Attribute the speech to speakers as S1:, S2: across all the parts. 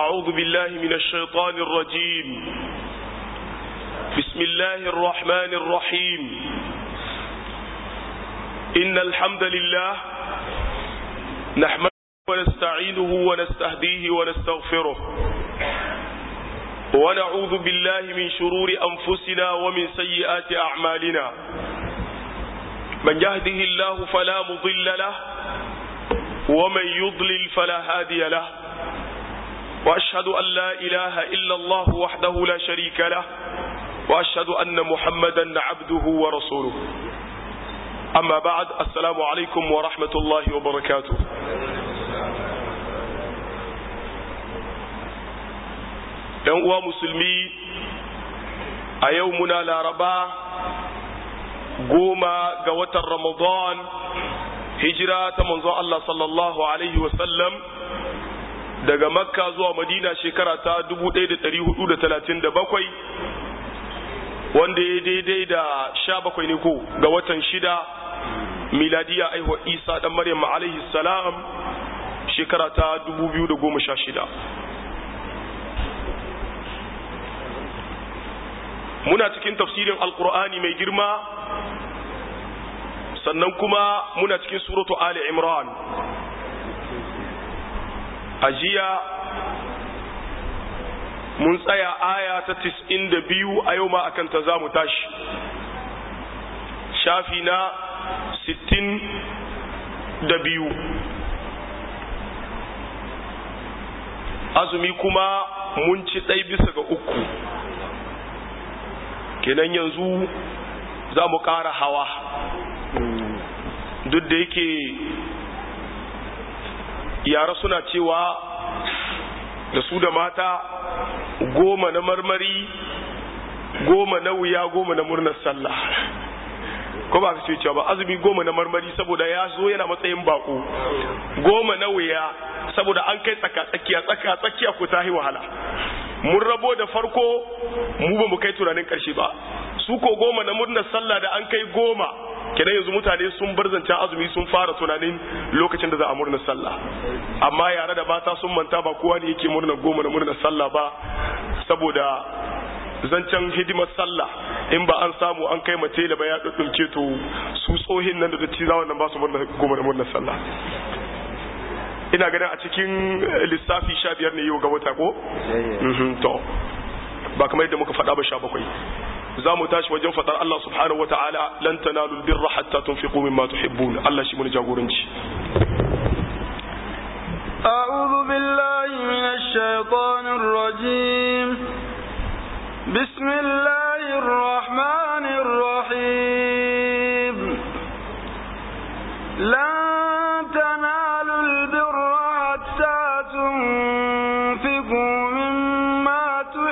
S1: أعوذ بالله من الشيطان الرجيم بسم الله الرحمن الرحيم إن الحمد لله نحمده ونستعينه ونستهديه ونستغفره ونعوذ بالله من شرور أنفسنا ومن سيئات أعمالنا من يهده الله فلا مضل له ومن يضلل فلا هادي له وأشهد أن لا إله إلا الله وحده لا شريك له وأشهد أن محمدا عبده ورسوله أما بعد السلام عليكم ورحمة الله وبركاته ‘yan uwa musulmi a yau muna laraba goma ga watan ramadan hijira ta manzon Allah sallallahu Alaihi wasallam daga makka zuwa madina shekara ta 1437 wanda ya daidai da sha bakwai ne ko ga watan shida miladiya aihuwa isa dan maryam alaihi salam shekara ta 2016 muna cikin tafsirin alkur'ani mai girma sannan kuma muna cikin suratu ali imran a jiya mun tsaya aya ta tis'in da biyu a yau ma akan ta za mu tashi shafi na sittin da biyu azumi kuma mun ci ɗai bisa ga uku kenan yanzu za mu ƙara hawa duk da yake yara suna cewa da su da mata goma na marmari goma na wuya goma na murnar sallah ko ba ka ce cewa ba azumi goma na marmari saboda ya zo yana matsayin bako goma na wuya saboda an kai tsaka tsakiya tsaka tsakiya ko tahi wahala mun rabo da farko mu ba mu kai tunanin karshe ba su ko goma na murnar sallah da an kai goma kenan yanzu mutane sun bar zancen azumi sun fara tunanin lokacin da za a murnar sallah amma yare da mata sun manta ba kowa ne yake murnar goma na murnar sallah ba saboda zancen hidimar sallah in ba an samu an kai mace da ba ya ɗauke to su tsohin nan da datti za wannan ba su murnar goma na murnar sallah ina ganin a cikin lissafi sha biyar ne yau ga wata ko? to ba kamar yadda muka faɗa ba sha bakwai za mu tashi wajen faɗar Allah subhanahu wa ta'ala lan tanalu birra hatta tunfiqu mimma tuhibbun Allah shi mun jagoranci
S2: أعوذ بالله من الشيطان الرجيم بسم الله الرحمن الرحيم لن تنالوا البر حتى تنفقوا مما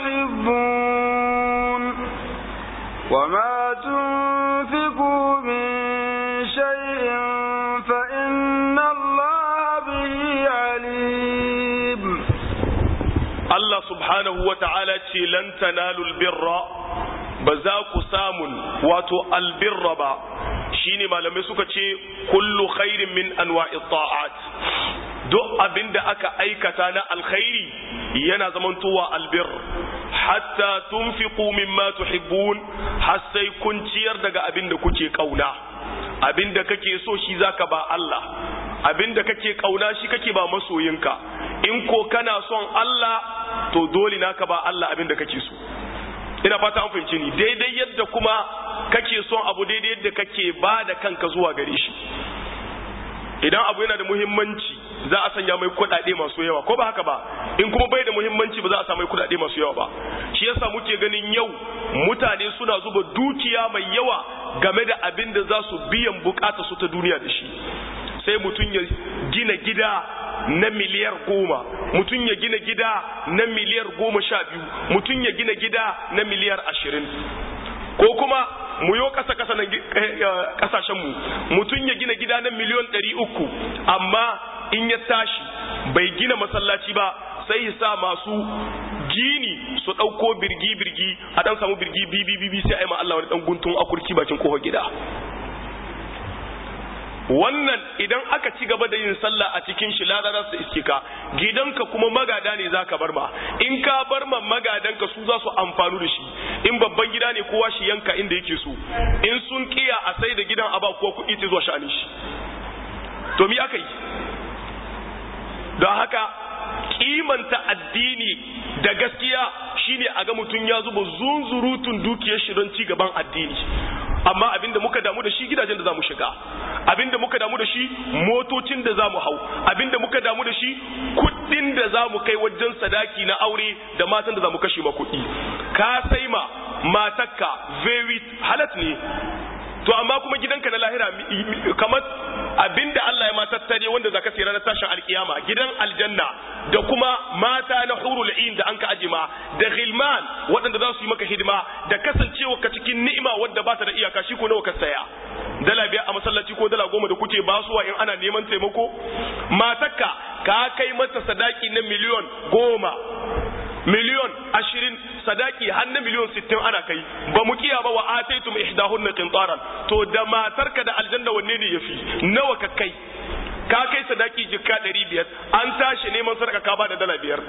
S2: تحبون وما تنفقوا من شيء فإن الله به عليم
S1: Allah subhanahu wa ta'ala ce lan tanalul birra ba za ku samun wato albirra ba shine malamai suka ce kullu khairin min anwa'i ta'at duk abinda aka aikata na alkhairi yana zamantowa albir hatta tunfiqu mimma tuhibbun har sai kun ciyar daga abinda kuke kauna abinda kake so shi zaka ba Allah abinda kake kauna shi kake ba masoyinka in ko kana son Allah to dole naka ba Allah abinda kake so ina fata an fahimci ni daidai yadda kuma kake son abu daidai yadda kake ba da kanka zuwa gare shi idan abu yana da muhimmanci za a sanya mai kuɗaɗe masu yawa ko ba haka ba in kuma bai da muhimmanci ba za a sa mai kuɗaɗe masu yawa ba shi yasa muke ganin yau mutane suna zuba dukiya mai yawa game da abin da za su biyan bukata su ta duniya da shi sai mutum ya gina gida na miliyar goma mutum ya gina gida na miliyar goma sha biyu mutum ya gina gida na miliyar ashirin ko kuma mu yo kasa kasa na kasashen mu mutum ya gina gida na miliyon ɗari uku amma in ya tashi bai gina masallaci ba sai ya sa masu gini su ɗauko birgi birgi a ɗan samu birgi bibi bibi sai a yi ma Allah wani ɗan guntun akurki bakin kofar gida wannan idan aka ci gaba da yin sallah a cikin shi lada za su iske ka gidanka kuma magada ne za ka bar ma in ka bar ma magadanka su za su amfanu da shi in babban gida ne kowa shi yanka inda yake so in sun kiya a sai da gidan a ba kowa kuɗi ta zuwa sha'anin shi to mi aka yi don haka kimanta addini da gaskiya shine a ga mutum ya zuba zunzurutun dukiyar shi don ci gaban addini amma abinda muka damu da shi gidajen da zamu shiga abinda muka damu da shi motocin da zamu hau abinda muka damu da shi kuɗin da zamu kai wajen sadaki na aure da matan da zamu kashe ma kuɗi ka sai ma matakka very halat ne to amma kuma gidanka na lahira kamar abinda Allah ya ma tattare wanda zaka sayar na tashin alkiyama gidan aljanna da kuma mata na hurul ain da anka ajima da ghilman waɗanda za su yi maka hidima da kasancewa ka cikin ni'ima wadda ba ta da iyaka shi ko nawa ka saya dala biyar a masallaci ko dala goma da kuke basuwa in ana neman taimako matakka ka kai mata sadaki na miliyon goma miliyon ashirin sadaki har na miliyon sittin ana kai ba mu kiya ba wa ataitum ihdahunna qintaran to da matarka da aljanna wanne ne yafi nawa ka kai ka kai sadaki jikka ɗari biyar an tashi neman sadaka ka ba da dala biyar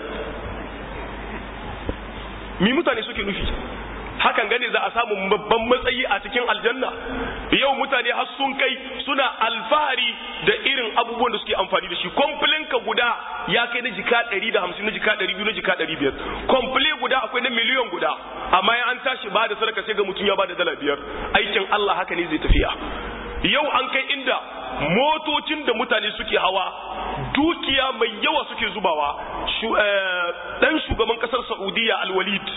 S1: mi mutane suke nufi hakan gane za a samu babban matsayi a cikin aljanna yau mutane har sun kai suna alfahari da irin abubuwan da suke amfani da shi komplain ka guda ya kai na jika 150 na jika 200 na jika 500 komplain guda akwai na miliyan guda amma ya an tashi ba da sadaka sai ga mutum ya ba da dala biyar aikin Allah haka ne zai tafiya yau an kai inda motocin da mutane suke hawa dukiya mai yawa suke zubawa dan shugaban kasar Saudiya Al-Walid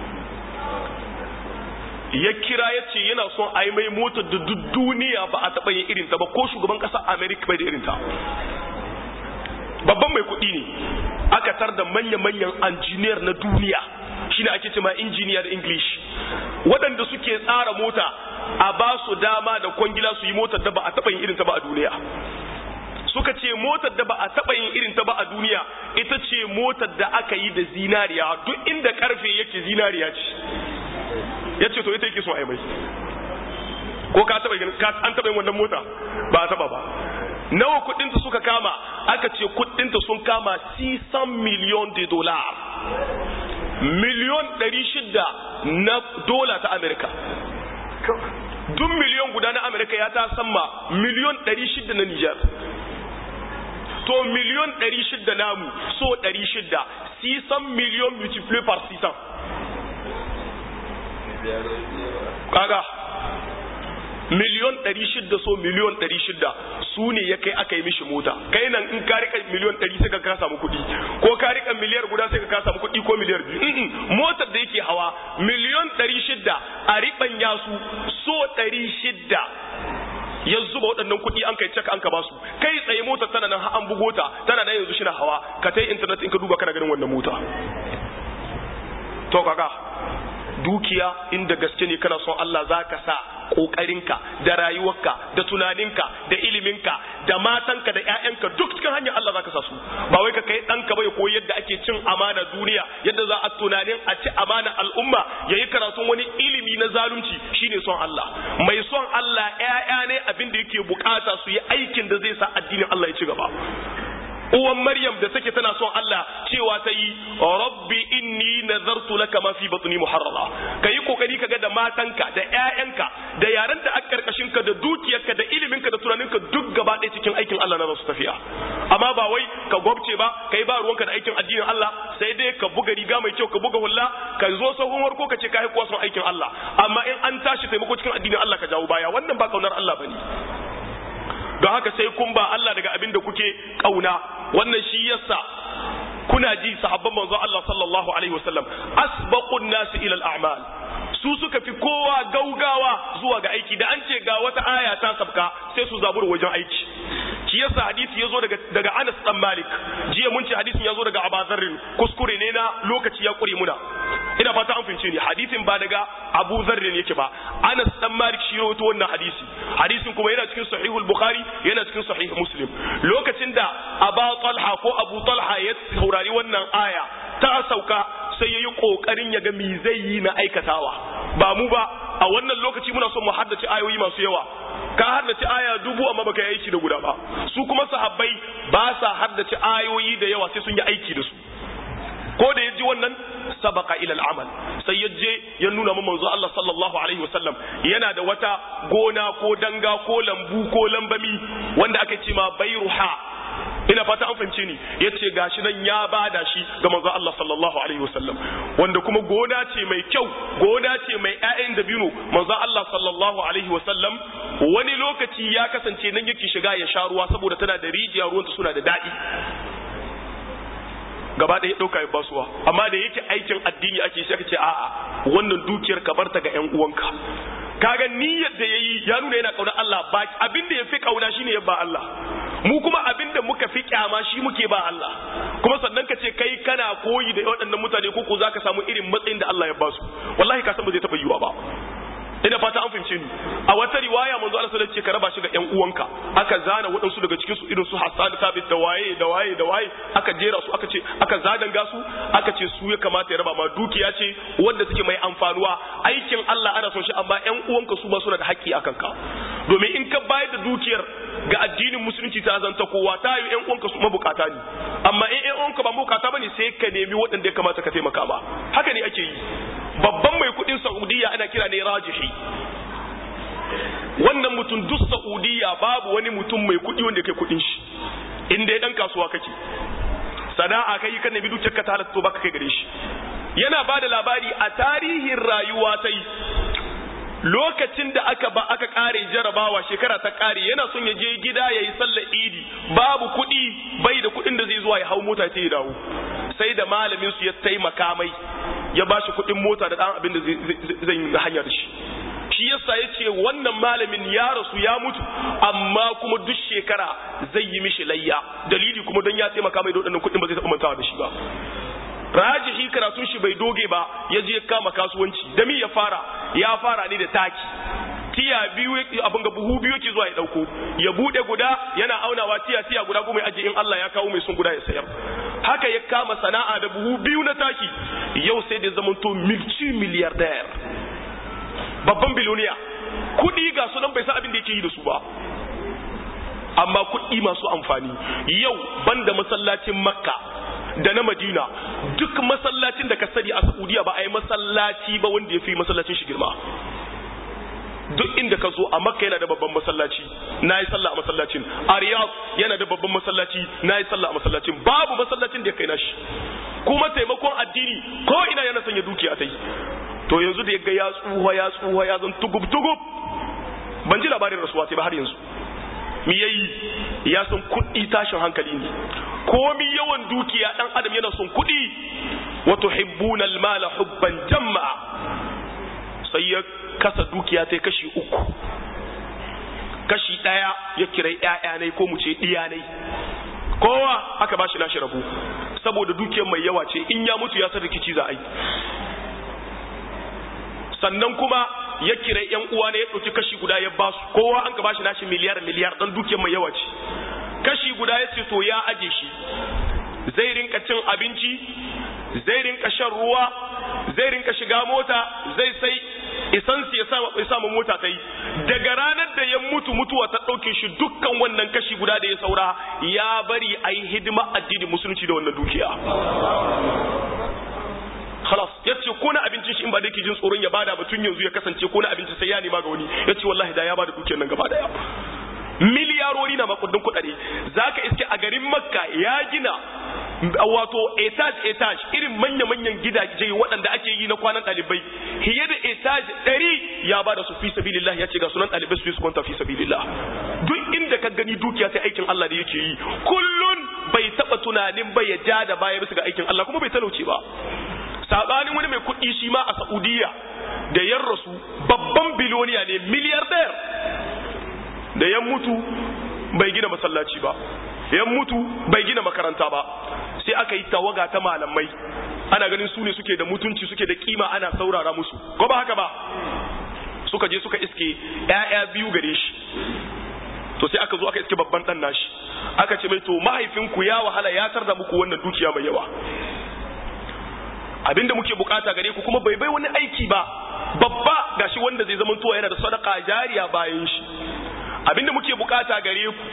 S1: ya kira ya ce yana son a yi mai motar da duk duniya ba a taɓa yin irinta ba ko shugaban ƙasar amerika bai da irinta babban mai kuɗi ne aka tar da manya-manyan injiniyar na duniya shine ake cema injiniya da english waɗanda suke tsara mota a ba su dama da kwangila su yi motar da ba a taɓa yin irinta ba a duniya suka ce motar da ba a taɓa yin irinta ba a duniya ita ce motar da aka yi da zinariya duk inda karfe yake zinariya ce ya ce to ita yake so a yi mai ko ka taba an taba yin wannan mota ba a taba ba nawa kudinta suka kama aka ce kudinta sun kama 600 miliyon de dolar miliyon 600 na dola ta amerika duk miliyon guda na amerika ya ta sama miliyon 600 na nijar to miliyon 600 namu so 600 600 miliyon multiplié par 600 kaga miliyon ɗari shidda so miliyon ɗari shidda su ne ya kai aka yi mishi mota kai nan in ka rika miliyon ɗari sai ka ka samu kuɗi ko ka rika miliyar guda sai ka ka samu kuɗi ko miliyar biyu motar da yake hawa miliyon ɗari shidda a riɓanya su so ɗari shidda ya zuba waɗannan kuɗi an kai cek an ka basu kai tsaye motar tana nan an bugo ta tana nan yanzu shi na hawa ka ta internet in ka duba kana ganin wannan mota to kaga dukiya inda gaske ne kana son Allah za ka sa ƙoƙarinka da rayuwarka da tunaninka da iliminka da matanka da ƴaƴanka duk cikin hanyar Allah za ka sa su ba wai ka kai ɗanka bai koyi yadda ake cin amana duniya yadda za a tunanin a ci amana al'umma ya yi karatun wani ilimi na zalunci shine son Allah mai son Allah ƴaƴa ne abin da yake bukata su yi aikin da zai sa addinin Allah ya ci gaba uwan Maryam da take tana son Allah cewa ta yi rabbi inni nazartu laka ma fi batni muharrara kai kokari kaga da matanka da ƴaƴanka da yaran da aka karkashin ka da dukiyarka da iliminka da tunaninka duk gaba ɗaya cikin aikin Allah na su tafiya amma ba wai ka gwabce ba kai ba ruwanka da aikin addinin Allah sai dai ka buga riga mai kyau ka buga hulla ka zo sahun warko ka ce ka haikuwa son aikin Allah amma in an tashi taimako cikin addinin Allah ka jawo baya wannan ba kaunar Allah bane don haka sai kun ba Allah daga abin da kuke kauna wannan shi yasa kuna ji sahabban manzo Allah sallallahu alaihi wasallam asbaqun nas ila al-a'mal su suka fi kowa gaugawa zuwa ga aiki da an ce ga wata aya ta sabka sai su zabura wajen aiki shi yasa hadisi yazo daga daga Anas dan Malik jiya mun ce hadisin yazo daga Abu Dharr kuskure ne na lokaci ya kure muna ina fata an fince ni hadisin ba daga Abu Dharr yake ba Anas dan Malik shi rawaito wannan hadisi hadisin kuma yana cikin sahihul Bukhari yana cikin sahih Muslim lokacin da Aba Talha ko Abu Talha ya saurari wannan aya ta sauka sai yayi kokarin ya ga me zai yi na aikatawa ba mu ba a wannan lokaci muna son mu haddace ayoyi masu yawa ka haddace aya dubu amma baka yi aiki da guda ba su kuma sahabbai ba sa haddace ayoyi da yawa sai sun yi aiki da su ko da yaji wannan sabaka ila al'amal sai ya je ya nuna mu manzo Allah sallallahu alaihi wasallam yana da wata gona ko danga ko lambu ko lambami wanda aka ce ma bayruha ina fata an fahimce ni yace gashi nan ya bada shi ga manzo Allah sallallahu alaihi wasallam wanda kuma gona ce mai kyau gona ce mai ƴaƴan dabino manzo Allah sallallahu alaihi wasallam wani lokaci ya kasance nan yake shiga ya sha ruwa saboda tana da rijiya ruwanta suna da daɗi gaba ɗaya ɗauka ya basuwa amma da yake aikin addini ake sai ka ce a'a wannan dukiyar ka barta ga ƴan uwanka kaga niyyar da yayi ya nuna yana kauna Allah ba abin da yafi kauna shine ya ba Allah mu kuma abin da muka fi kyama shi muke ba Allah kuma sannan ka ce kai kana koyi da waɗannan mutane ko ko zaka samu irin matsayin da Allah ya ba su wallahi ka san ba zai taɓa yiwa ba ina fata an fahimce ni a wata riwaya manzo Allah sallallahu alaihi wasallam ce ka raba shi ga ƴan uwanka aka zana waɗansu daga cikin su irin su Hassan Thabit da waye da waye da waye aka jera su aka ce aka zadanga su aka ce su ya kamata ya raba ma dukiya ce wanda suke mai amfanuwa aikin Allah ana son shi amma ƴan uwanka su ba suna da haƙƙi akan ka domin in ka bayar da dukiyar ga addinin musulunci ta zanta kowa ta yi ƴan uwanka su mabukata ne amma in ƴan uwanka ba mabukata bane sai ka nemi waɗanda ya kamata ka taimaka ba haka ne ake yi babban mai kudin saudiya ana kira ne rajihi wannan mutum duk saudiya babu wani mutum mai kudi wanda kai kudin shi inda ya dan kasuwa kake sana'a kai kan nabi dukkan ka ta halatta baka kai gare shi yana ba da labari a tarihin rayuwa ta yi lokacin da aka ba aka kare jarabawa shekara ta kare yana son ya je gida ya yi sallar idi babu kuɗi bai da kuɗin da zai zuwa ya hau mota ta ya dawo sai da malamin su ya taimaka mai ya ba shi kuɗin mota da ɗan abin da zai yi hanya da shi shi yasa ya ce wannan malamin ya rasu ya mutu amma kuma duk shekara zai yi mishi layya dalili kuma don ya taimaka mai da waɗannan kuɗin ba zai taɓa mantawa da shi ba rajihi karatun shi bai doge ba ya je kama kasuwanci da mi ya fara ya fara ne da taki tiya biyu abin ga buhu biyu yake zuwa ya dauko ya bude guda yana aunawa tiya tiya guda kuma ya aje in Allah ya kawo mai sun guda ya sayar haka ya kama sana'a da buhu biyu na taki yau sai da zamanto milci miliyardayar babban biloniya kudi ga su nan bai san abin da yake yi da su ba amma kuɗi masu amfani yau banda masallacin makka da na madina duk masallacin da ka sani a saudiya ba a yi masallaci ba wanda ya fi masallacin shi girma duk inda ka zo a makka yana da babban masallaci na yi sallah a masallacin a riyadh yana da babban masallaci na yi sallah a masallacin babu masallacin da ya kai nashi kuma taimakon addini ko ina yana sanya dukiya ta yi to yanzu da ya ga ya tsuha ya tsuha ya zan tugub tugub ban ji labarin rasuwa sai ba har yanzu mi yayi ya san kuɗi tashin hankali ne komi yawan dukiya dan adam yana son kuɗi wa tuhibbuna al-mala hubban jamma sai ya kasa dukiya ta kashi uku kashi daya ya kira ƴaƴa ne ko mu ce diya ne kowa aka bashi nashi rabu saboda dukiyar mai yawa ce in ya mutu ya san rikici za a yi sannan kuma ya kira yan uwa ne ya ɗauki kashi guda ya basu kowa an ka bashi nashi miliyar miliyar dan dukiyar mai yawa ce kashi guda ya ce to ya aje shi zai rinka cin abinci zai rinka shan ruwa zai rinka shiga mota zai sai isansu ya samu mota ta yi daga ranar da ya mutu mutuwa ta ɗauke shi dukkan wannan kashi guda da ya saura ya bari a yi hidima addinin musulunci da wannan dukiya khalas yace ko na abincin shi in ba da yake jin tsoron ya bada batun yanzu ya kasance ko na abinci sai ya nema ga wani yace wallahi da ya bada dukiyar nan gaba daya miliyarori na makudin kudade zaka iske a garin makka ya gina wato etage etage irin manya-manyan gidaje waɗanda ake yi na kwanan ɗalibai fiye da etage ɗari ya bada su fi sabilillah ya ce ga sunan ɗalibai su yi su kwanta fi sabilillah duk inda ka gani dukiya sai aikin Allah da yake yi kullun bai taɓa tunanin bai ya ja da baya bisa ga aikin Allah kuma bai talauce ba sabanin wani mai kuɗi shi ma a Saudiya da yan rasu babban biloniya ne miliyardayar da yan mutu bai gina masallaci ba yan mutu bai gina makaranta ba sai aka yi tawaga ta malamai ana ganin su ne suke da mutunci suke da kima ana saurara musu ko ba haka ba suka je suka iske ƴaƴa biyu gare shi to sai aka zo aka iske babban dan nashi aka ce mai to mahaifinku ya wahala ya tarda muku wannan dukiya mai yawa abinda muke bukata gare ku kuma bai bai wani aiki ba babba gashi wanda zai zama tuwa yana da sadaka jariya bayan shi abinda muke bukata gare ku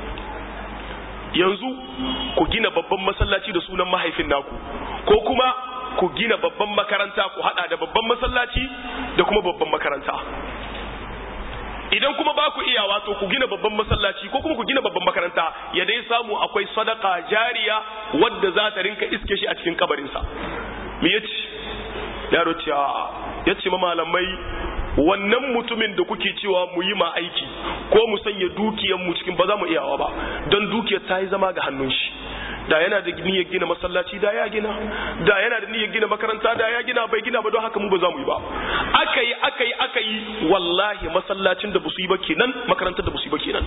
S1: yanzu ku gina babban masallaci da sunan mahaifin naku ko kuma ku gina babban makaranta ku hada da babban masallaci da kuma babban makaranta idan kuma ba ku iya wato ku gina babban masallaci ko kuma ku gina babban makaranta ya dai samu akwai sadaka jariya wadda za ta rinka iske shi a cikin kabarinsa me yace yaro ce ya ce ma malamai wannan mutumin da kuke cewa mu yi ma aiki ko mu sanya dukiyar mu cikin ba za mu iyawa ba don dukiyar ta yi zama ga hannun shi da yana da niyyar gina masallaci da ya gina da yana da niyyar gina makaranta da ya gina bai gina ba don haka mu ba za mu yi ba aka yi aka yi aka yi wallahi masallacin da ba su yi ba kenan makarantar da ba su yi ba kenan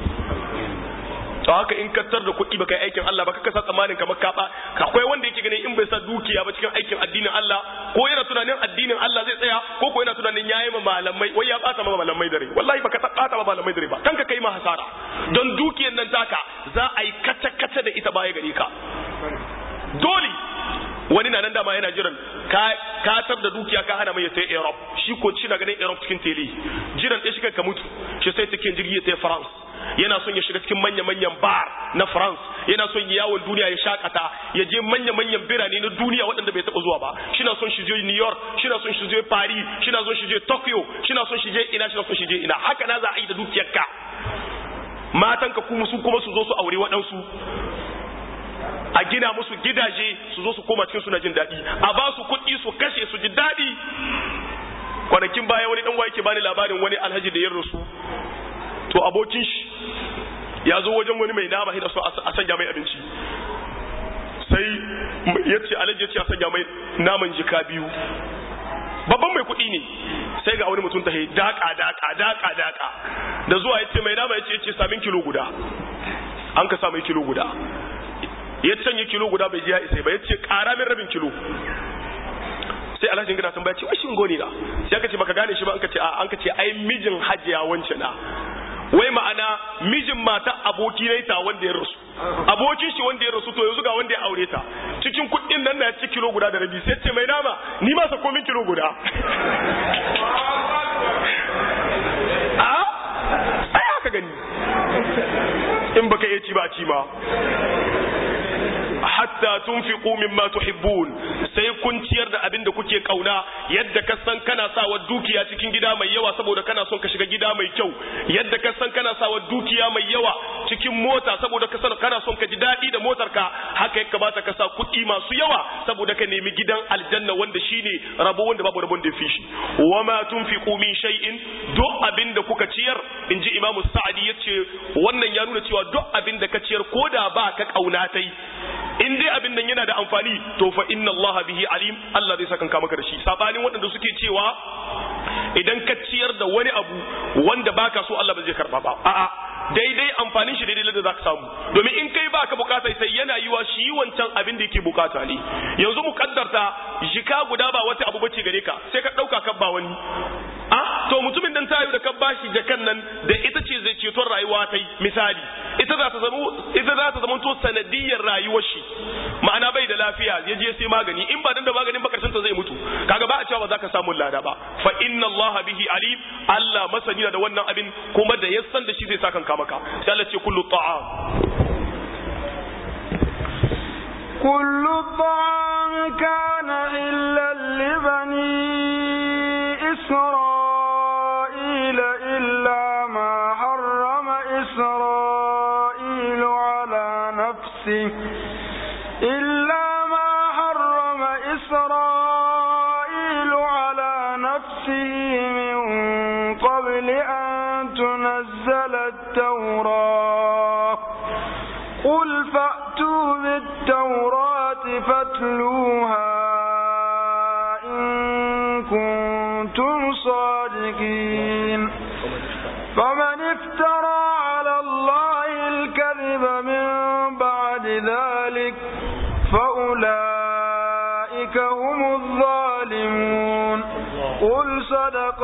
S1: to haka in kattar da kuɗi baka yi aikin Allah ba ka sa tsammanin kamar ka ba akwai wanda yake ganin in bai sa dukiya ba cikin aikin addinin Allah ko yana tunanin addinin Allah zai tsaya ko ko yana tunanin yayi ma malamai wai ya bata ma malamai dare wallahi baka bata ma malamai dare ba kanka kai ma hasara don dukiyar nan taka za a yi kata kata da ita baya gare ka dole wani na nan dama yana jiran ka katar da dukiya ka hana mai ya sai Europe shi ko ci na ganin Europe cikin tele jiran ɗaya shi ka mutu shi sai cikin jirgi ya sai France yana son ya shiga cikin manya-manyan bar na France yana son ya yawon duniya ya shakata ya je manya-manyan birane na duniya waɗanda bai taɓa zuwa ba shi na son shi je New York shi na son shi je Paris shi na son shi je Tokyo shi na son shi je ina shi na son shi je ina haka na za a yi da dukiyarka matanka kuma su kuma su zo su aure waɗansu a gina musu gidaje su zo su koma cikin suna jin daɗi a ba su kuɗi su kashe su ji daɗi kwanakin baya wani ɗan yake bani labarin wani alhaji da ya rasu to abokin shi ya zo wajen wani mai nama hina so a sanya mai abinci sai ya ce alhaji ya ce a sanya mai naman jika biyu babban mai kuɗi ne sai ga wani mutum ta yi daka daka daka daka da zuwa ya ce mai nama ya ce ya ce samin kilo guda an ka sa mai kilo guda ya canye kilo guda bai ji ya isa ba ya ce ƙara min rabin kilo sai alhaji gina sun ce wai shingo ne na sai aka ce baka gane shi ba an ka ce a an ka ce ai mijin hajiya wance na wai ma'ana mijin mata aboki ne ta wanda ya rasu abokin shi wanda ya rasu to yanzu ga wanda ya aure ta cikin kuɗin nan na ci kilo guda da rabi sai ce mai nama ni ma sa komin kilo guda a ai haka gani in baka iya ci ba ci ma hatta tunfiqu mimma tuhibbun sai kun ciyar da abin da kuke kauna yadda ka san kana sawa dukiya cikin gida mai yawa saboda kana son ka shiga gida mai kyau yadda ka san kana sawa dukiya mai yawa cikin mota saboda ka san kana son ka ji daɗi da motar ka haka ya kamata ka sa kuɗi masu yawa saboda ka nemi gidan aljanna wanda shine rabo wanda babu rabon da fi shi wa ma tunfiqu min shay'in duk abin da kuka ciyar inji imamu sa'adi yace wannan ya nuna cewa duk abin da ka ciyar koda ba ka kauna tai in dai abin nan yana da amfani to fa inna Allah bihi alim Allah zai saka maka da shi sabanin waɗanda suke cewa idan ka ciyar da wani abu wanda baka so Allah ba zai karba ba a'a daidai amfanin shi daidai da zaka samu domin in kai baka bukata sai yana yiwa shi wancan abin da yake bukata ne yanzu mu kaddarta jika guda ba wata abu bace gare ka sai ka dauka ka ba wani a to mutumin dan tayo da ka bashi jakan nan da ita ce zai ceton rayuwa tai misali ita za ta zama ita za ta zama to sanadiyar rayuwar shi ma'ana bai da lafiya ya je sai magani in ba dan da maganin ba karshen ta zai mutu kaga ba a cewa ba za ka samu lada ba fa inna allaha bihi alim Allah masani da wannan abin kuma da ya san da shi zai saka maka sai Allah ce kullu ta'am
S2: كل الطعام كان إلا لبني إسرائيل إلا ما حرم إسرائيل على نفسه إلا ما حرم إسرائيل على نفسه من قبل أن تنزل التوراة قل فأتوا بالتوراة فاتلوها إن كنتم صادقين فمن افترى على الله الكذب من بعد ذلك فأولئك هم الظالمون قل صدق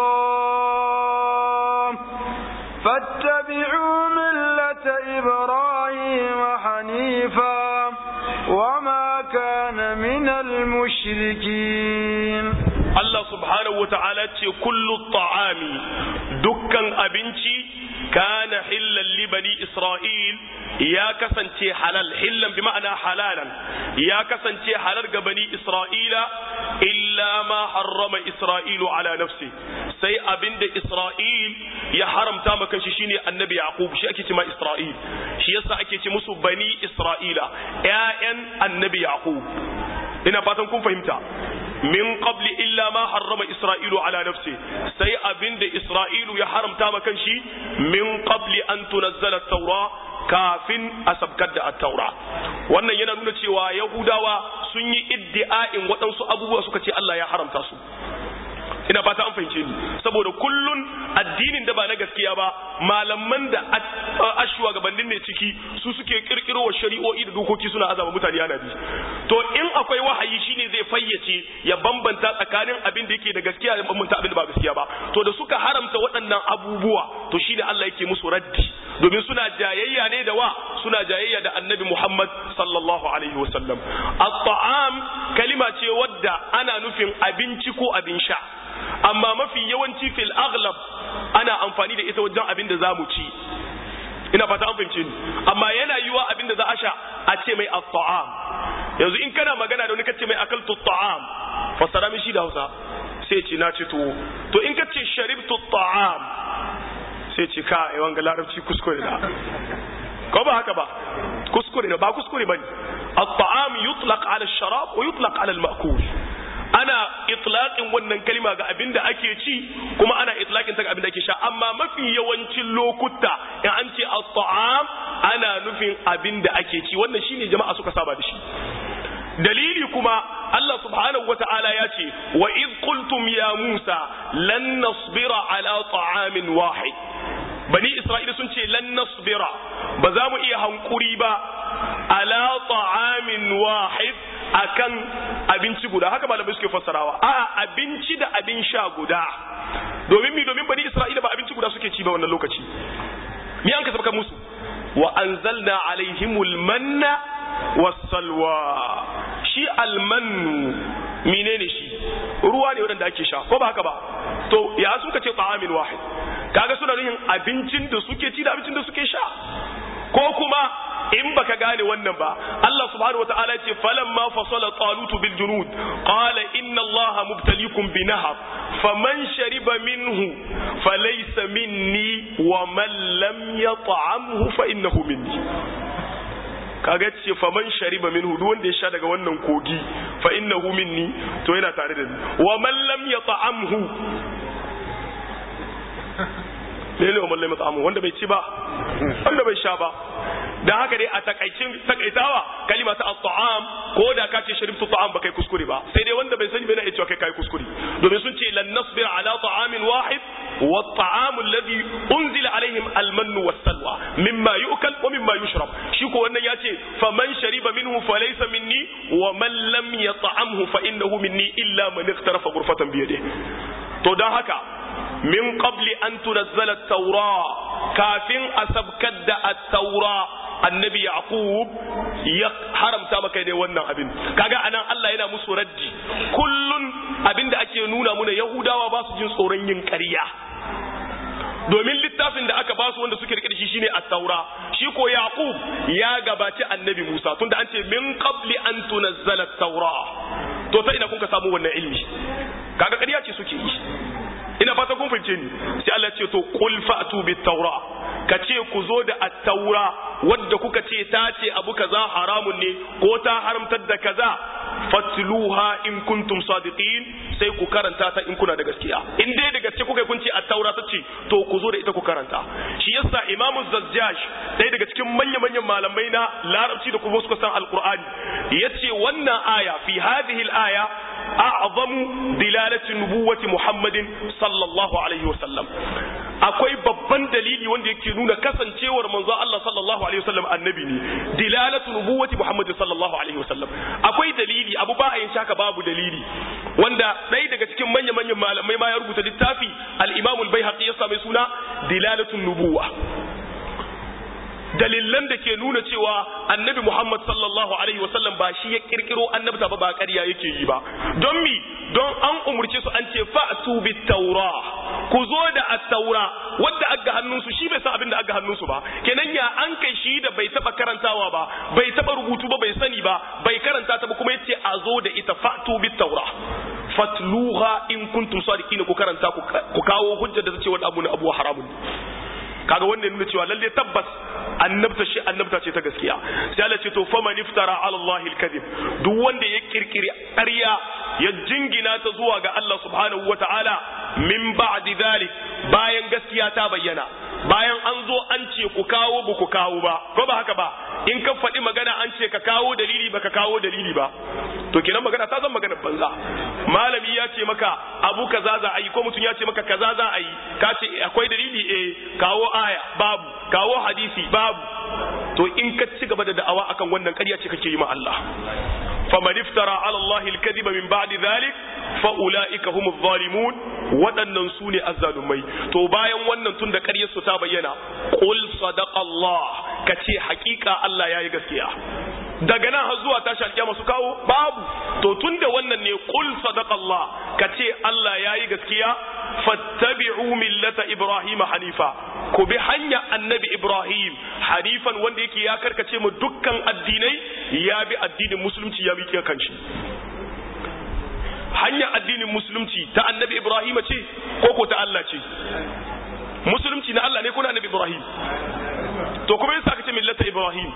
S2: الله فاتبعوا ملة إبراهيم حنيفا وما كان من المشركين
S1: Allah subhanahu wa ta'ala ce kullu ta'ami dukkan abinci kana hillan li bani isra'il ya kasance halal hillan bi ma'ana halalan ya kasance halal ga bani isra'ila illa ma harrama isra'ilu ala nafsi sai abinda isra'il ya haramta maka shi shine annabi yaqub shi ake cewa isra'il shi yasa ake ce musu bani isra'ila ƴaƴan annabi yaqub ina fatan kun fahimta min qabli illa ma harrama isra'ilu ala nafsi sai abinda isra'ilu ya haramta maka shi min qabli an tunazzala at-taura kafin a sabkar da at-taura wannan yana nuna cewa yahudawa sun yi iddi'a'in waɗansu abubuwa suka ce Allah ya haramta su ina fata an fahimce ni saboda kullun addinin da ba na gaskiya ba malaman da ashuwa gabanin ne ciki su suke kirkiro wa shari'o'i da dokoki suna azaba mutane ana bi to in akwai wahayi shine zai fayyace ya bambanta tsakanin abin da yake da gaskiya da bambanta abin da ba gaskiya ba to da suka haramta waɗannan abubuwa to shine Allah yake musu raddi domin suna jayayya ne da wa suna jayayya da annabi Muhammad sallallahu alaihi wasallam at-ta'am kalima ce wadda ana nufin abinci ko abin sha amma mafi yawanci fil aghlab ana amfani da ita wajen abin da za mu ci ina fata an fahimce ni amma yana yiwa abin da za a sha a ce mai at-ta'am yanzu in kana magana da wani kace mai akaltu at-ta'am fassara mishi da Hausa sai ce na ci tuwo to in kace sharibtu at-ta'am sai ce ka yawan ga larabci kuskure da ko ba haka ba kuskure ba kuskure bane at-ta'am yutlaq ala ash-sharab wa yutlaq ala al-ma'kul ana itlaqin wannan kalima ga abin da ake ci kuma ana itlaqin ta ga abin da ake sha amma mafi yawancin lokuta in an ce at-ta'am ana nufin abin da ake ci wannan shine jama'a suka saba da shi dalili kuma Allah subhanahu wata'ala ya ce wa id qultum ya Musa lan nasbira ala ta'amin wahid bani Isra'ila sun ce lan nasbira ba za mu iya hankuri ba ala ta'amin wahid akan abinci guda haka malamai suke fassarawa a abinci da abin sha guda domin mi domin bani Isra'ila ba abinci guda suke ci ba wannan lokaci mi an ka sabka musu wa anzalna alaihimul manna wasalwa shi almannu menene shi ruwa ne wadanda ake sha ko ba haka ba to ya suka ce ta'amin wahid kaga suna nuhin abincin da suke ci da abincin da suke sha ko kuma in baka gane wannan ba Allah subhanahu wataala ce falamma fasala talut bil junud qala inna Allah mubtaliikum bi nahar faman shariba minhu falaysa minni wa man lam yat'amhu fa innahu minni kaga ce faman shariba minhu duk wanda ya sha daga wannan kogi fa innahu minni to yana tare da ni wa man lam yat'amhu lele wa man lam yat'amhu wanda bai ci ba wanda bai sha ba dan haka dai a takaicin takaitawa kalima ta at-ta'am ko da ka ce sharibtu ta'am ba kai kuskure ba sai dai wanda bai sani bai na cewa kai kai kuskure domin sun ce lan nasbir ala ta'amin wahid wa at-ta'am alladhi unzila alaihim al-mann was-salwa mimma yu'kal wa mimma yushrab shi ko wannan ya ce faman shariba minhu falaysa minni wa man lam yat'amhu fa innahu minni illa man iqtarafa ghurfatan bi yadihi to dan haka min qabli an tunazzala at-taura kafin asabkar da at-taura annabi yaqub ya haramta maka ne wannan abin kaga anan Allah yana musu raddi kullun abinda ake nuna muna yahudawa ba su jin tsoron yin ƙarya domin littafin da aka basu wanda suke rike da shi shine at-taura shi ko yaqub ya gabaci annabi musa tunda an ce min qabli an tunazzala at-taura to ta ina kun ka samu wannan ilmi kaga ƙarya ce suke yi ina fata kun fahimce ni sai Allah ce to qul fa'tu bit taura ka ce ku zo da at-taura wadda kuka ce ta ce abu kaza haramun ne ko ta haramtar da kaza fatluha in kuntum sadiqin sai ku karanta ta in kuna da gaskiya in dai da gaske kuka kun ce at-taura ta ce to ku zo da ita ku karanta shi yasa imamu zazzaj ɗaya daga cikin manya manyan malamai na larabci da kuma suka san alqur'ani yace wannan aya fi hadhihi al-aya a'zamu dilalati nubuwati muhammadin sallallahu alaihi wasallam akwai babban dalili wanda yake nuna kasancewar manzo Allah sallallahu alaihi wasallam annabi ne dilalatu nubuwati muhammadin sallallahu alaihi wasallam akwai dalili abu ba a yin shaka babu dalili wanda ɗaya daga cikin manya manyan malamai ma ya rubuta littafi al-imam al-baihaqi ya same suna dilalatun nubuwa dalilan da ke nuna cewa annabi Muhammad sallallahu alaihi wasallam ba shi ya kirkiro annabta ba ba ƙarya yake yi ba don mi don an umurce su an ce fa'tu bit taura ku zo da at-taura wanda aga hannunsu shi bai san abin da aga hannunsu ba kenan ya an kai shi da bai taba karantawa ba bai taba rubutu ba bai sani ba bai karanta ta ba kuma yace a zo da ita fa'tu bit taura fatluha in kuntum sadiqina ku karanta ku kawo hujja da tace wani abu ne abu haramun kaga wannan nuna cewa lalle tabbas annabta shi annabta ce ta gaskiya sai Allah ce to faman iftara ala Allah al-kadhib duk wanda ya kirkiri ƙarya ya jingina ta zuwa ga Allah subhanahu wataala min ba'di dhalik bayan gaskiya ta bayyana bayan an zo an ce ku kawo ba ku kawo ba ko ba haka ba in ka faɗi magana an ce ka kawo dalili ba ka kawo dalili ba to kenan magana ta zan magana banza malami ya ce maka abu kaza za a yi ko mutum ya ce maka kaza za a yi ka ce akwai dalili eh kawo aya babu kawo hadisi babu to in ka ci gaba da da'awa akan wannan ƙarya ce kake yi ma Allah faman iftara ala Allah al-kadhiba min ba'di dhalik fa ulaika humuz zalimun waɗannan su ne azzalumai to bayan wannan tun da ƙaryar su ta bayyana qul sadaqa Allah kace haƙiƙa Allah yayi gaskiya daga nan har zuwa tashi alƙiyama su kawo babu to tun da wannan ne qul sadaqa Allah kace Allah yayi gaskiya fattabi'u millata Ibrahim hanifa ku bi hanya annabi Ibrahim hanifan wanda yake ya karkace mu dukkan addinai ya bi addinin musulunci ya miƙe kanshi hanya addinin musulunci ta annabi Ibrahim ce ko ko ta Allah ce musulunci na Allah ne ko na annabi Ibrahim to kuma yasa aka ce millata Ibrahim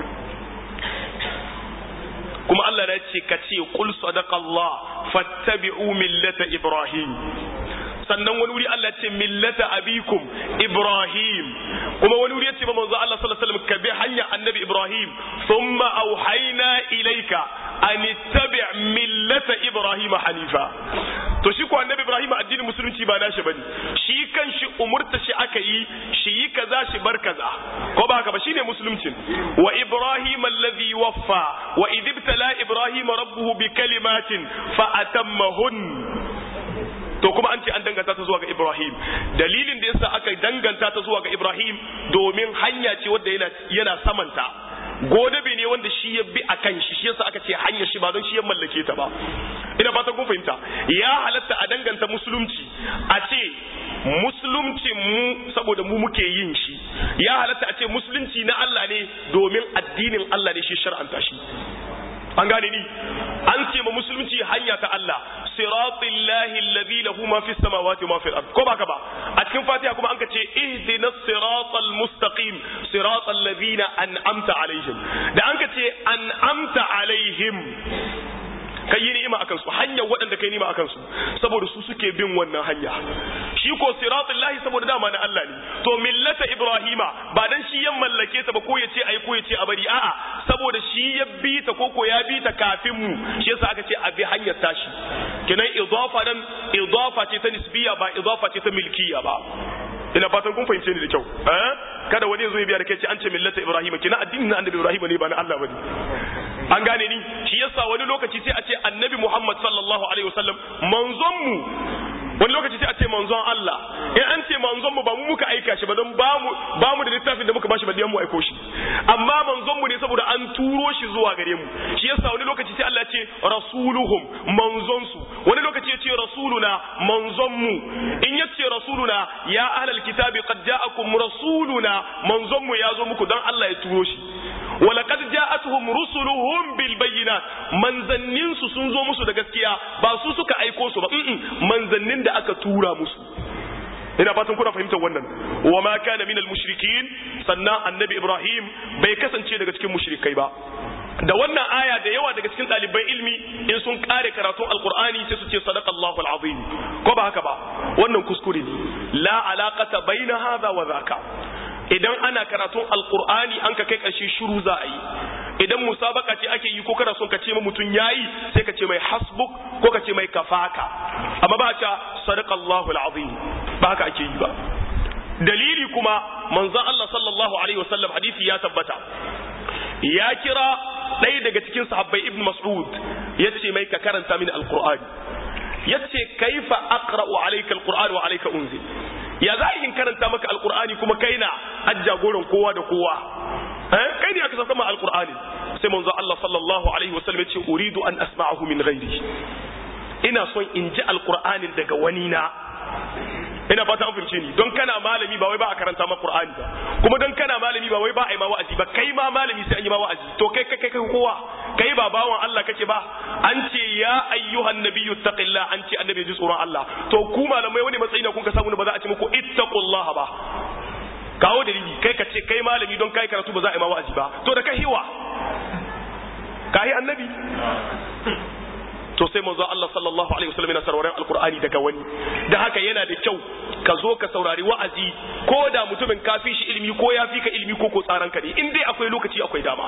S1: kuma Allah ya ce ka ce qul sadaqallah fattabi'u millata Ibrahim sannan wani wuri Allah ce millata abikum Ibrahim kuma wani wuri ya ce ba manzo Allah sallallahu alaihi wasallam ka bi hanya annabi Ibrahim thumma auhayna ilayka an ittabi' millata Ibrahim hanifa to shi ko annabi Ibrahim addinin musulunci ba nashi bane shi kan shi umurta shi aka yi shi yi kaza shi bar kaza ko ba haka ba shine musuluncin wa Ibrahim alladhi waffa wa idibtala Ibrahim rabbuhu bi kalimatin fa atammahun to kuma an ce an danganta ta zuwa ga Ibrahim dalilin da yasa aka danganta ta zuwa ga Ibrahim domin hanya ce wadda yana yana samanta godabe ne wanda shi ya bi a kan shi shi yasa aka ce hanya shi ba don shi ya mallake ta ba ina fatan kun fahimta ya halatta a danganta musulunci a ce musulunci mu saboda mu muke yin shi ya halatta a ce musulunci na Allah ne domin addinin Allah ne shi shar'anta shi an gane ni an ce ma musulunci hanya ta Allah siratul lahi alladhi lahu ma fis samawati ma fil ard ko baka ba a cikin fatiha kuma an ka ce ihdinas siratal mustaqim siratal ladina an'amta alaihim da an ka ce an'amta alaihim kai yi ni'ima akan su hanyar waɗanda kai ni'ima akan su saboda su suke bin wannan hanya shi ko siratul lahi saboda dama na Allah ne to millata ibrahima ba dan shi ya mallake ta ba ko ya ce ai ko ya ce a bari a'a saboda shi ya bi ta ko ko ya bi ta kafin mu shi yasa aka ce a bi hanyar tashi kenan idafa dan idafa ce ta nisbiya ba idafa ce ta milkiya ba ina fatan kun fahimce ni da kyau eh kada wani yazo ya biya da kai ce an ce millata ibrahima kina addinin na annabi ibrahima ne ba na Allah bane an gane ni shi yasa wani lokaci sai a ce annabi muhammad sallallahu alaihi wasallam manzon mu wani lokaci sai a ce manzon Allah in an ce manzon mu ba mu muka aika shi ba don ba mu ba mu da littafin da muka bashi ba mu aiko shi amma manzon mu ne saboda an turo shi zuwa gare mu shi yasa wani lokaci sai Allah ya ce rasuluhum manzon su wani lokaci ya ce rasuluna manzon mu in ya ce rasuluna ya ahlal kitabi qad ja'akum rasuluna manzon mu ya zo muku don Allah ya turo shi ولقد جاءتهم رسلهم بالبينات manzannin su sun zo musu da gaskiya ba su suka aiko su ba manzannin da aka tura musu ina fatan kuna fahimtar wannan wa ma kana minal mushrikin sannan annabi ibrahim bai kasance daga cikin mushrikai ba da wannan aya da yawa daga cikin ɗaliban ilmi in sun kare karatun alkur'ani sai su ce sadaqallahu alazim ko ba haka ba wannan kuskure ne la alaqata baina hadha wa dhaka idan ana karatun alkur'ani an ka kai ƙarshe shiru za a yi idan musabaka ce ake yi ko kana son ka ce ma mutum yayi sai ka ce mai hasbuk ko ka ce mai kafaka amma ba ta sadaqallahu alazim ba haka ake yi ba dalili kuma manzon Allah sallallahu alaihi wasallam hadisi ya tabbata ya kira ɗaya daga cikin sahabbai ibn mas'ud yace mai ka karanta mini alqur'ani yace kaifa aqra'u alayka alqur'an wa alayka unzil ya za in karanta maka alqur'ani kuma kai na ajjagoran kowa da kowa eh kai ne aka sauka ma alqur'ani sai manzo Allah sallallahu alaihi wasallam yace uridu an asma'ahu min ghairi ina son in ji alqur'anin daga wani na ina fata an fahimce ni don kana malami ba wai ba a karanta ma qur'ani ba kuma don kana malami ba wai ba a yi ma wa'azi ba kai ma malami sai an yi ma wa'azi to kai kai kai kowa kai ba bawan Allah kake ba an ce ya ayyuhan nabiyyu taqillah an ce annabi ji tsoron Allah to ku malamai wani matsayi ne kun ka samu ne ba za a ce muku ittaqullaha ba kawo dalili kai ka ce kai malami don kai karatu ba za a yi ma wa'azi ba to da kai hiwa kai annabi to sai manzo Allah sallallahu alaihi wasallam yana sauraron alqur'ani daga wani da haka yana da kyau ka zo ka saurari wa'azi ko da mutumin ka fi shi ilimi ko ya fi ka ilimi ko ko tsaran ka ne in dai akwai lokaci akwai dama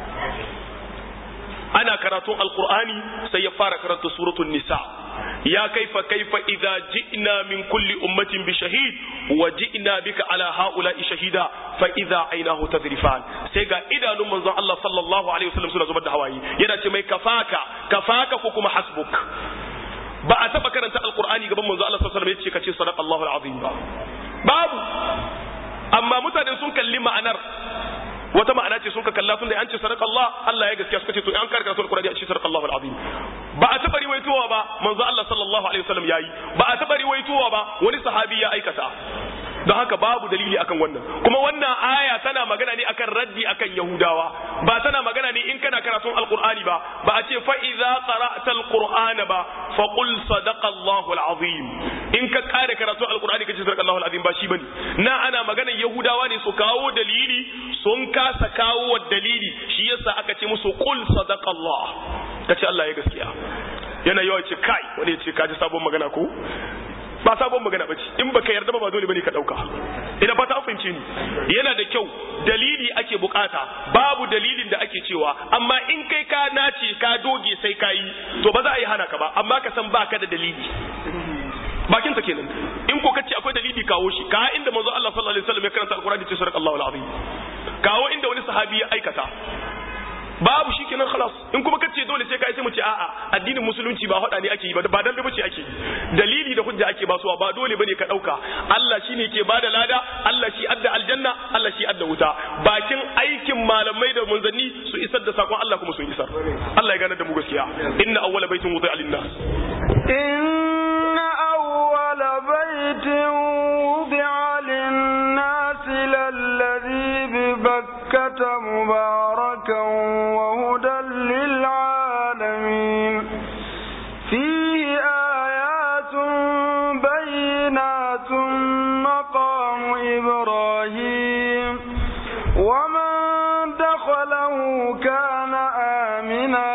S1: ana karatun alqur'ani sai ya fara karanta suratul nisa ya kaifa kaifa idza ji'na min kulli ummatin bi shahid wa ji'na bika ala haula'i shahida fa idza aynahu tadrifan sai ga idanun manzon Allah sallallahu alaihi wasallam suna zubar da hawaye yana ce mai kafaka kafaka ko kuma hasbuk ba a taba karanta alqur'ani gaban manzon Allah sallallahu alaihi wasallam yace kace sadaqallahu alazim ba babu amma mutane sun kalli ma'anar wata ma'ana ce sun ka kalla tun da an ce sadaka Allah Allah ya gaskiya suka ce to an karkar sun Qur'ani a ce sadaka Allahu al-azim ba a taba riwayowa ba manzo Allah sallallahu alaihi wasallam yayi ba a taba riwayowa ba wani sahabi ya aikata don haka babu dalili akan wannan kuma wannan aya tana magana ne akan raddi akan yahudawa ba tana magana ne in kana karatun alqur'ani ba ba a ce fa idza qara'ta alqur'ana ba fa qul sadaqa Allahu alazim in ka kare karatun alqur'ani kace sadaqa Allahu alazim ba shi bane na ana magana yahudawa ne su kawo dalili sun kasa kawo dalili shi yasa aka ce musu qul sadaqa Allah kace Allah ya gaskiya yana yawa ce kai wani ya ce kaji sabon magana ko ba sabon magana bace in baka yarda ba ba dole bane ka dauka ina fata an fahimce ni yana da kyau dalili ake bukata babu dalilin da ake cewa amma in kai ka nace ka doge sai ka yi to ba za a yi hana ka ba amma ka san baka da dalili bakin ta kenan in ko kace akwai dalili kawo shi ka inda manzo Allah sallallahu alaihi wasallam ya karanta alqur'ani ce sadaqallahu alazim kawo inda wani sahabi ya aikata babu shi kenan khalas in kuma kace dole sai kai sai mu ce a'a addinin musulunci ba hada ne ake yi ba ba dan bace ake yi dalili da hujja ake basuwa ba dole bane ka dauka Allah shine ke bada lada Allah shi adda aljanna Allah shi adda wuta bakin aikin malamai da munzanni su isar da sakon Allah kuma sun isar Allah ya gane da mu gaskiya inna awwala baitin wudi'a lin-nas
S2: inna awwala baitin wudi'a lin-nas lalladhi bi bakkata mubarakan وهدى للعالمين فيه آيات بينات مقام إبراهيم ومن دخله كان آمنا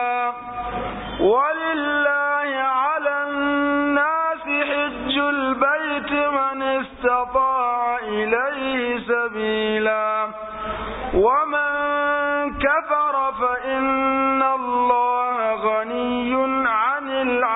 S2: ولله على الناس حج البيت من استطاع إليه سبيلا ومن كفر فإن الله غني عن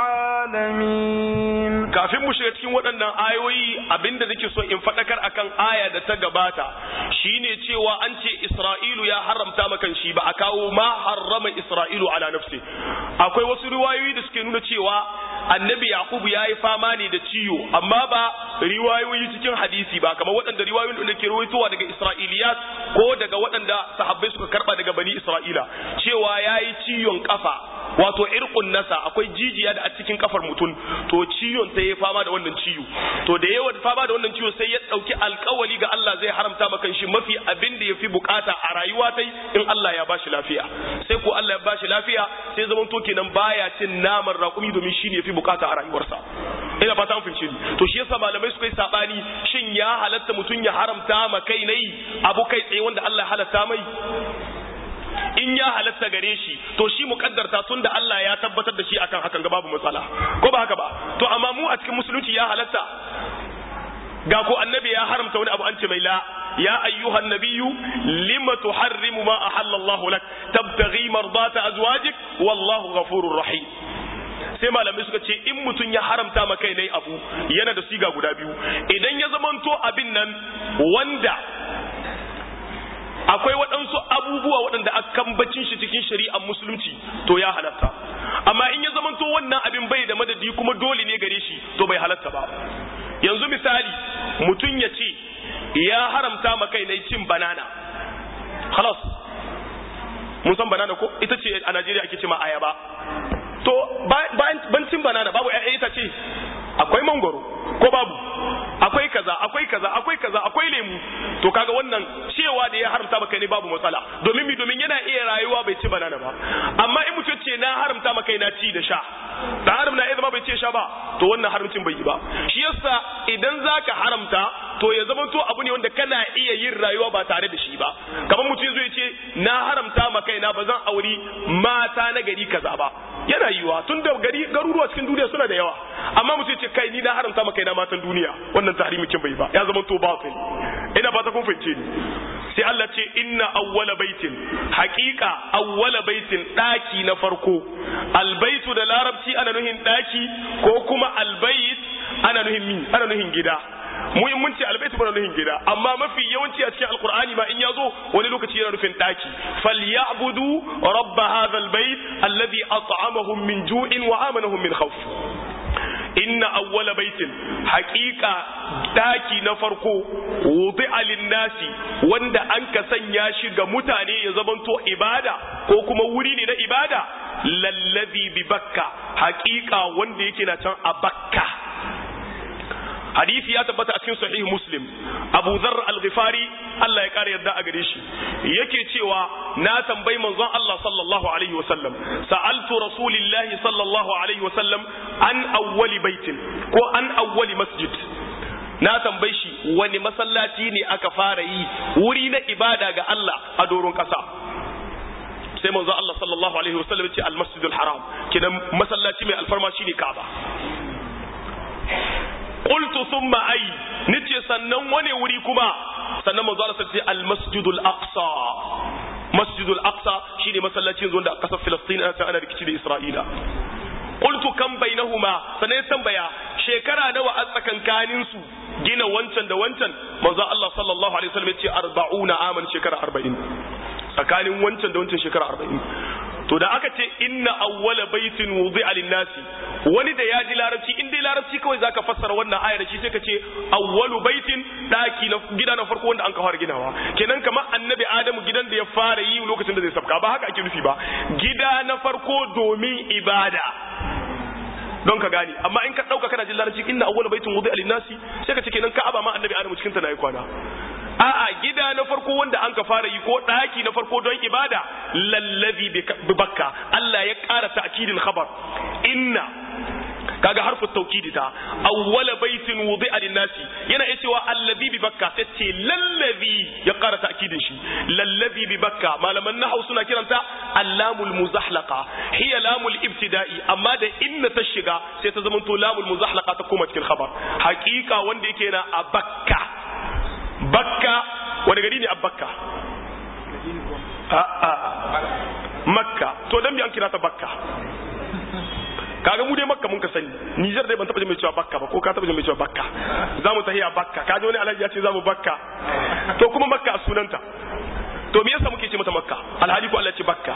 S2: العالمين
S1: kafin mu shiga cikin waɗannan ayoyi abinda nake so in faɗakar akan aya da ta gabata shine cewa an ce Isra'ilu ya haramta makan shi ba a kawo ma harrama Isra'ilu ala nafsi akwai wasu riwayoyi da suke nuna cewa annabi Yakubu ya yi fama ne da ciwo amma ba riwayoyi cikin hadisi ba kamar waɗanda riwayoyin da ke rawaitowa daga Isra'iliyat ko daga waɗanda sahabbai suka karba daga bani Isra'ila cewa ya yi ciwon kafa wato irkun nasa akwai jijiya da a cikin kafar mutum to ciwon sai ya fama da wannan ciwo to da yawa fama da wannan ciwo sai ya dauki alkawali ga Allah zai haramta maka shi mafi abin da yafi bukata a rayuwa tai in Allah ya bashi lafiya sai ko Allah ya bashi lafiya sai zaman to kenan baya cin naman raƙumi domin shine yafi bukata a rayuwarsa ina fata an fahimce ni to shi yasa malamai suka yi sabani shin ya halatta mutum ya haramta ma kai nayi abu kai tsaye wanda Allah ya halatta mai in ya halatta gare shi to shi mukaddarta tun da Allah ya tabbatar da shi akan hakan ga babu matsala ko ba haka ba to amma mu a cikin musulunci ya halatta ga ko annabi ya haramta wani abu an ce mai la ya ayyuhan nabiyyu lima tuharrimu ma ahalla Allah lak tabtaghi mardata azwajik wallahu ghafurur rahim sai malamai suka ce in mutum ya haramta ma kai ne abu yana da siga guda biyu idan ya zamanto abin nan wanda akwai waɗansu abubuwa waɗanda a kambacin shi cikin shari'ar musulunci to ya halatta amma in ya zamanto wannan abin bai da madadi kuma dole ne gare shi to bai halatta ba yanzu misali mutum ya ce ya haramta ma kai na cin banana halas mun san banana ko ita ce a najeriya ake ce ma ayaba to ban cin banana babu mangoro ko babu akwai kaza akwai kaza akwai kaza akwai lemu to kaga wannan cewa da ya haramta maka ne babu matsala domin mi domin yana iya rayuwa bai ci banana ba amma in mutum ce na haramta maka na ci da sha da haram na iya zama bai ce sha ba to wannan haramcin bai yi ba shi yasa idan zaka haramta to ya zama to abu ne wanda kana iya yin rayuwa ba tare da shi ba kamar mutum zai ce na haramta maka na ba zan auri mata na gari kaza ba yana yiwa tun da gari garuruwa cikin duniya suna da yawa amma mutum ce kai ni na haramta maka na matan duniya wannan tahrimin bai ba ya zama to batil ina fata kun fahimce ni sai Allah ce inna awwala baitin haqiqa awwala baitin daki na farko albaitu da larabci ana nuhin daki ko kuma albait ana nuhin mi ana nuhin gida mu in mun ce albaitu bana nuhin gida amma mafi yawanci a cikin alqur'ani ma in yazo wani lokaci yana nufin daki falyabudu rabb hadha albayt alladhi at'amahum min ju'in wa amanahum min khawf inna awwala baitin haqiqa daki na farko wudi'a lin-nasi wanda an ka sanya shi ga mutane ya zamanto ibada ko kuma wuri ne na ibada lallazi bi bakka haqiqa wanda yake na can a bakka hadisi ya tabbata a cikin sahih muslim abu dharr al-ghifari Allah ya kare yadda a gare shi yake cewa na tambayi manzon Allah sallallahu alaihi wasallam sa'altu rasulillahi sallallahu alaihi wasallam an awwali baitin ko an awwali masjid na tambayi shi wani masallaci ne aka fara yi wuri na ibada ga Allah a doron kasa sai manzo Allah sallallahu alaihi wasallam ya ce al-masjidul haram kidan masallaci mai alfarma shine Kaaba qultu thumma ay nace sannan wani wuri kuma sannan manzo Allah sai al-masjidul aqsa masjidul aqsa shine masallacin zuwa da kasar Filistin ana ana rikici da Isra'ila qultu kam bainahuma sannan ya tambaya shekara nawa a tsakankanin su gina wancan da wancan manzo Allah sallallahu alaihi wasallam ya ce 40 aman shekara 40 tsakanin wancan da wancan shekara 40 to da aka ce inna awwala baitin wudi'a lin-nasi wani da ya ji larabci in dai larabci kawai zaka fassara wannan ayar shi sai ka ce awwalu baitin daki na gida na farko wanda an ka fara ginawa kenan kamar annabi adamu gidan da ya fara yi lokacin da zai sabka ba haka ake nufi ba gida na farko domin ibada don ka gane amma in ka dauka kana jin larabci inna awwala baitin wudi'a lin-nasi sai ka ce kenan ka'aba ma annabi adamu cikin ta nayi kwana a'a gida na farko wanda an ka fara yi ko daki na farko don ibada lallazi bi bakka Allah ya ƙara ta'kidin khabar inna kaga harfu tawkidi ta awwala baitin wudi'a lin-nasi yana iya cewa allazi bi bakka sai ce lallazi ya ƙara ta'kidin shi lallazi bi bakka malaman nahwu suna kiranta allamul muzahlaqa hiya lamul ibtida'i amma da inna ta shiga sai ta zamanto lamul muzahlaqa ta koma cikin khabar haqiqa wanda yake na a bakka bakka wani gari ne a bakka makka to dan bi an kira ta bakka kaga mu dai makka mun ka sani Niger dai ban taba jin mai cewa bakka ba ko ka taba jin mai cewa bakka za mu tahiya bakka kaji wani alhaji ya ce za mu bakka to kuma makka a sunanta to me yasa muke ce mata makka alhali ko Allah ce bakka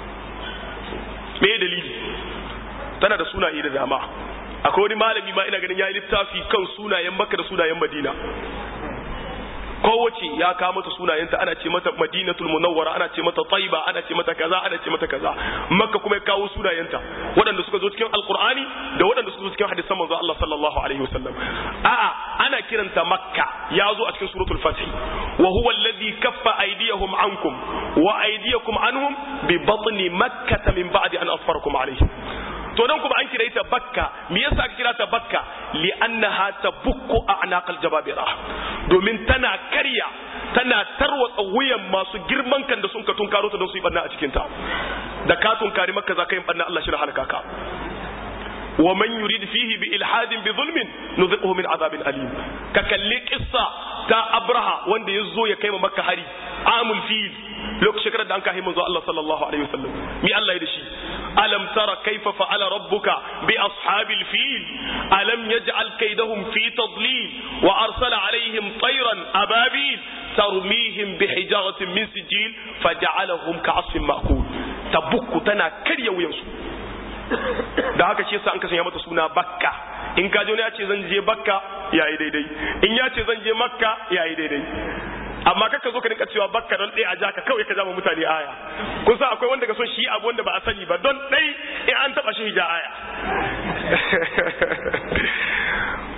S1: me dalili tana da sunaye da dama akwai wani malami ma ina ganin ya yi littafi kan sunayen makka da sunayen madina kowace ya kawo mata sunayenta ana ce mata madinatul munawwara ana ce mata taiba ana ce mata kaza ana ce mata kaza makka kuma ya kawo sunayenta waɗanda suka zo cikin alqur'ani da waɗanda suka zo cikin hadisan manzo Allah sallallahu alaihi wasallam a'a ana kiranta makka ya zo a cikin suratul fath wa huwa alladhi kaffa aydiyahum ankum wa aydiyakum anhum bi batni makkah min ba'di an asfarakum alaihim to nan kuma an kira ta bakka me yasa aka kira ta bakka li annaha tabukku a'naqal jababira domin tana karya tana tarwatsa wuyan masu girman kan da sun ka tunkaro ta don su yi banna a cikin ta da ka tunkari makka za ka yi banna Allah shi da halaka ka wa man yurid fihi bi ilhadin bi zulmin nuziquhu min azabin alim ka kalli qissa ta abraha wanda ya zo ya kai ma makka hari amul fil lokacin shekarar da an kai manzo Allah sallallahu alaihi wasallam mi Allah ya da shi alam tara kaifa fa'ala rabbuka bi ashabil fil alam yaj'al kaydahum fi tadlil wa arsala alaihim tayran ababil tarmihim bi hijaratin min sijil faj'alahum ka'asfin ma'kul tabukku tana karya wuyansu da haka shi yasa an kasanya mata suna bakka in ka ya ce zan je bakka yayi daidai in ya ce zan je makka yayi daidai amma kaka zo ka rinka cewa bakka don ɗaya a ja ka kawai ka jama mutane aya kun san akwai wanda ka son shi abu wanda ba a sani ba don ɗai in an taɓa shi hija aya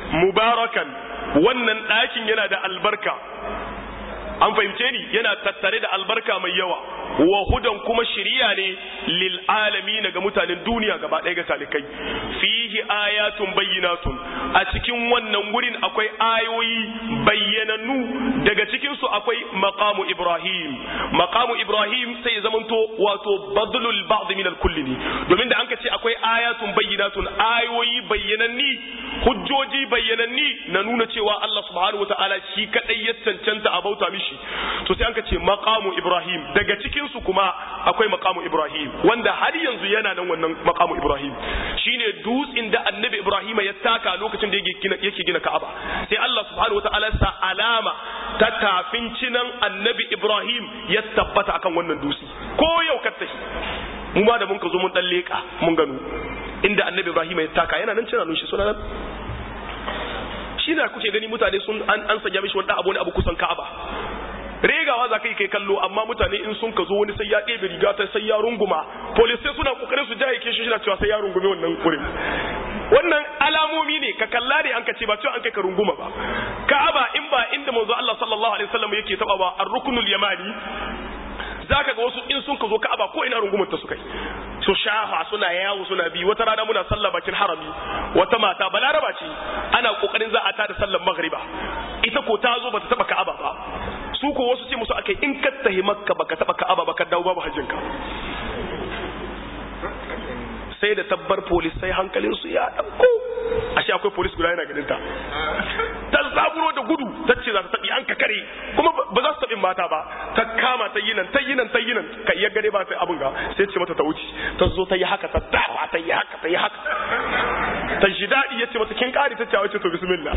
S1: mubarakan wannan ɗakin yana da albarka an fahimce ni yana tattare da albarka mai yawa wa hudan kuma shiriya ne lil alamin ga mutanen duniya gaba ɗaya ga talikai fihi ayatun bayyinatun a cikin wannan wurin akwai ayoyi bayyanannu daga cikin su akwai maqamu ibrahim maqamu ibrahim sai ya zamanto wato badlul ba'd min al kulli ne domin da anka ce akwai ayatun bayyinatun ayoyi bayyananni hujjoji bayyananni na nuna cewa Allah subhanahu wataala shi kadai ya cancanta a bauta mishi to sai anka ce maqamu ibrahim daga cikin su kuma akwai maqamu ibrahim wanda har yanzu yana nan wannan maqamu ibrahim shine dutsin da annabi ibrahim ya taka lokacin da yake gina yake gina ka'aba sai Allah subhanahu wataala sa alama ta tafin cinan annabi ibrahim ya tabbata akan wannan dutsi ko yau ka tafi mu ma da mun ka zo mun dan leka mun gano inda annabi ibrahim ya taka yana nan cina shi suna nan shi da kuke gani mutane sun an an sanya mishi wani abu ne abu kusan ka'aba regawa za ka yi kai kallo amma mutane in sun ka zo wani sai ya ɗebe riga ta sai ya runguma police sai suna kokarin su jaye ke shi na cewa sai ya rungume wannan wurin wannan alamomi ne ka kalla ne an ka ce ba cewa an kai ka runguma ba ka'aba in ba inda manzo Allah sallallahu alaihi wasallam yake taba ba ar-ruknul yamani zaka ga wasu in sun ka zo ka'aba ko ina rungumar ta suka yi su shafa suna yawo suna bi wata rana muna sallah bakin harami wata mata balaraba ce ana kokarin za a tada sallar maghriba ita ko ta zo bata taba ka'aba ba su ko wasu ce musu akai in ka tahi makka baka taba ka'aba baka dawo babu hajjinka sai da tabbar polis sai hankalin su ya dauko ashe akwai polis guda yana ganin ta ta zaburo da gudu ta ce za ta tabi an ka kare kuma ba za su tabi mata ba ta kama ta yi nan ta yi nan ta yi nan ka iya gare ba sai abin ga sai ce mata ta wuce ta zo ta yi haka ta dawa ta yi haka ta yi haka ta ji daɗi ya ce mata kin ƙari ta ce wace to bismillah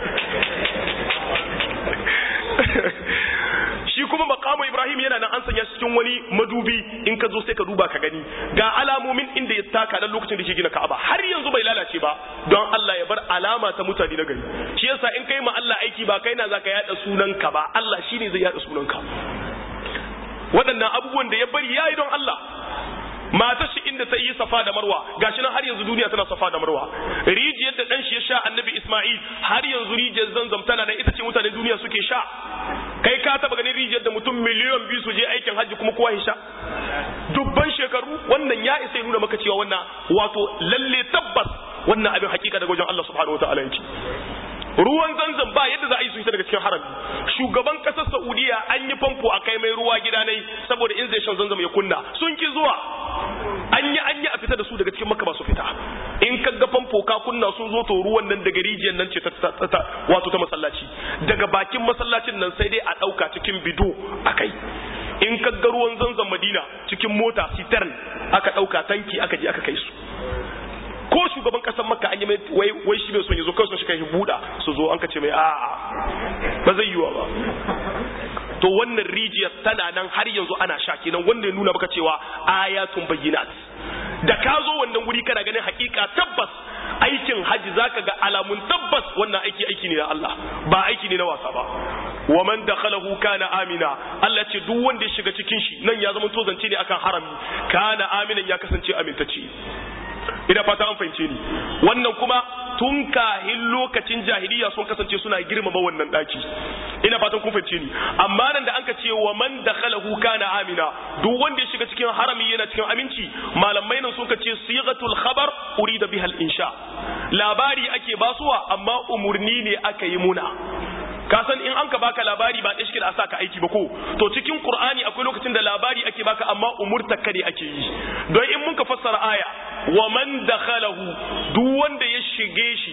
S1: shi kuma makamu ibrahim yana nan an sanya shi cikin wani madubi in ka zo sai ka duba ka gani ga alamomin inda ya taka nan lokacin da ke gina ka'aba har yanzu bai lalace ba don Allah ya bar alama ta mutane na gari shi yasa in kai ma Allah aiki ba kai na zaka yada sunanka ba Allah shine zai yada sunanka waɗannan abubuwan da ya bari yayi don Allah matar shi inda ta yi safa da marwa gashi nan har yanzu duniya tana safa da marwa rijiyar da dan shi ya sha annabi isma'il har yanzu rijiyar zanzam tana da ita ce mutanen duniya suke sha kai ka taba ganin rijiyar da mutum miliyan biyu su je aikin hajji kuma kowa ya sha dubban shekaru wannan ya isa ya nuna maka cewa wannan wato lalle tabbas wannan abin hakika daga wajen Allah subhanahu wataala yake ruwan zanzan ba yadda za a yi su daga cikin harami shugaban kasar saudiya an yi famfo a kai mai ruwa gida nai saboda in zai shan zanzam ya kunna sun ki zuwa an yi an yi a fita da su daga cikin maka ba su fita in ka ga famfo ka kunna sun zo to ruwan nan daga rijiyar nan ce ta wato ta masallaci daga bakin masallacin nan sai dai a ɗauka cikin bido a kai in ka ga ruwan zanzan madina cikin mota citern aka ɗauka tanki aka je aka kai su ko shugaban kasar makka an yi mai wai wai shi bai son yazo kawai shi kai buda su zo an ka ce mai a'a ba zai yiwa ba to wannan rijiyar tana nan har yanzu ana sha kenan wanda ya nuna maka cewa ayatun bayyinat da ka zo wannan wuri kana ganin hakika tabbas aikin haji zaka ga alamun tabbas wannan aiki aiki ne na Allah ba aiki ne na wasa ba wa man dakhalahu kana amina Allah ce duk wanda ya shiga cikin shi nan ya zama to zance ne akan harami kana aminan ya kasance amintacce ina fata an fahimce ni wannan kuma tun kahin lokacin jahiliya sun kasance suna girmama wannan daki ina fatan kun fahimce ni amma nan da anka ce wa man dakhalahu kana amina duk wanda ya shiga cikin harami yana cikin aminci malamai nan sun ce sighatul khabar urida bihal insha labari ake basuwa amma umurni ne aka yi muna ka san in an ka baka labari ba ɗashki da a saka aiki ba ko to cikin qur'ani akwai lokacin da labari ake baka amma umurta kare ake yi don in mun ka fassara aya wa man dakhalahu duk wanda ya shige shi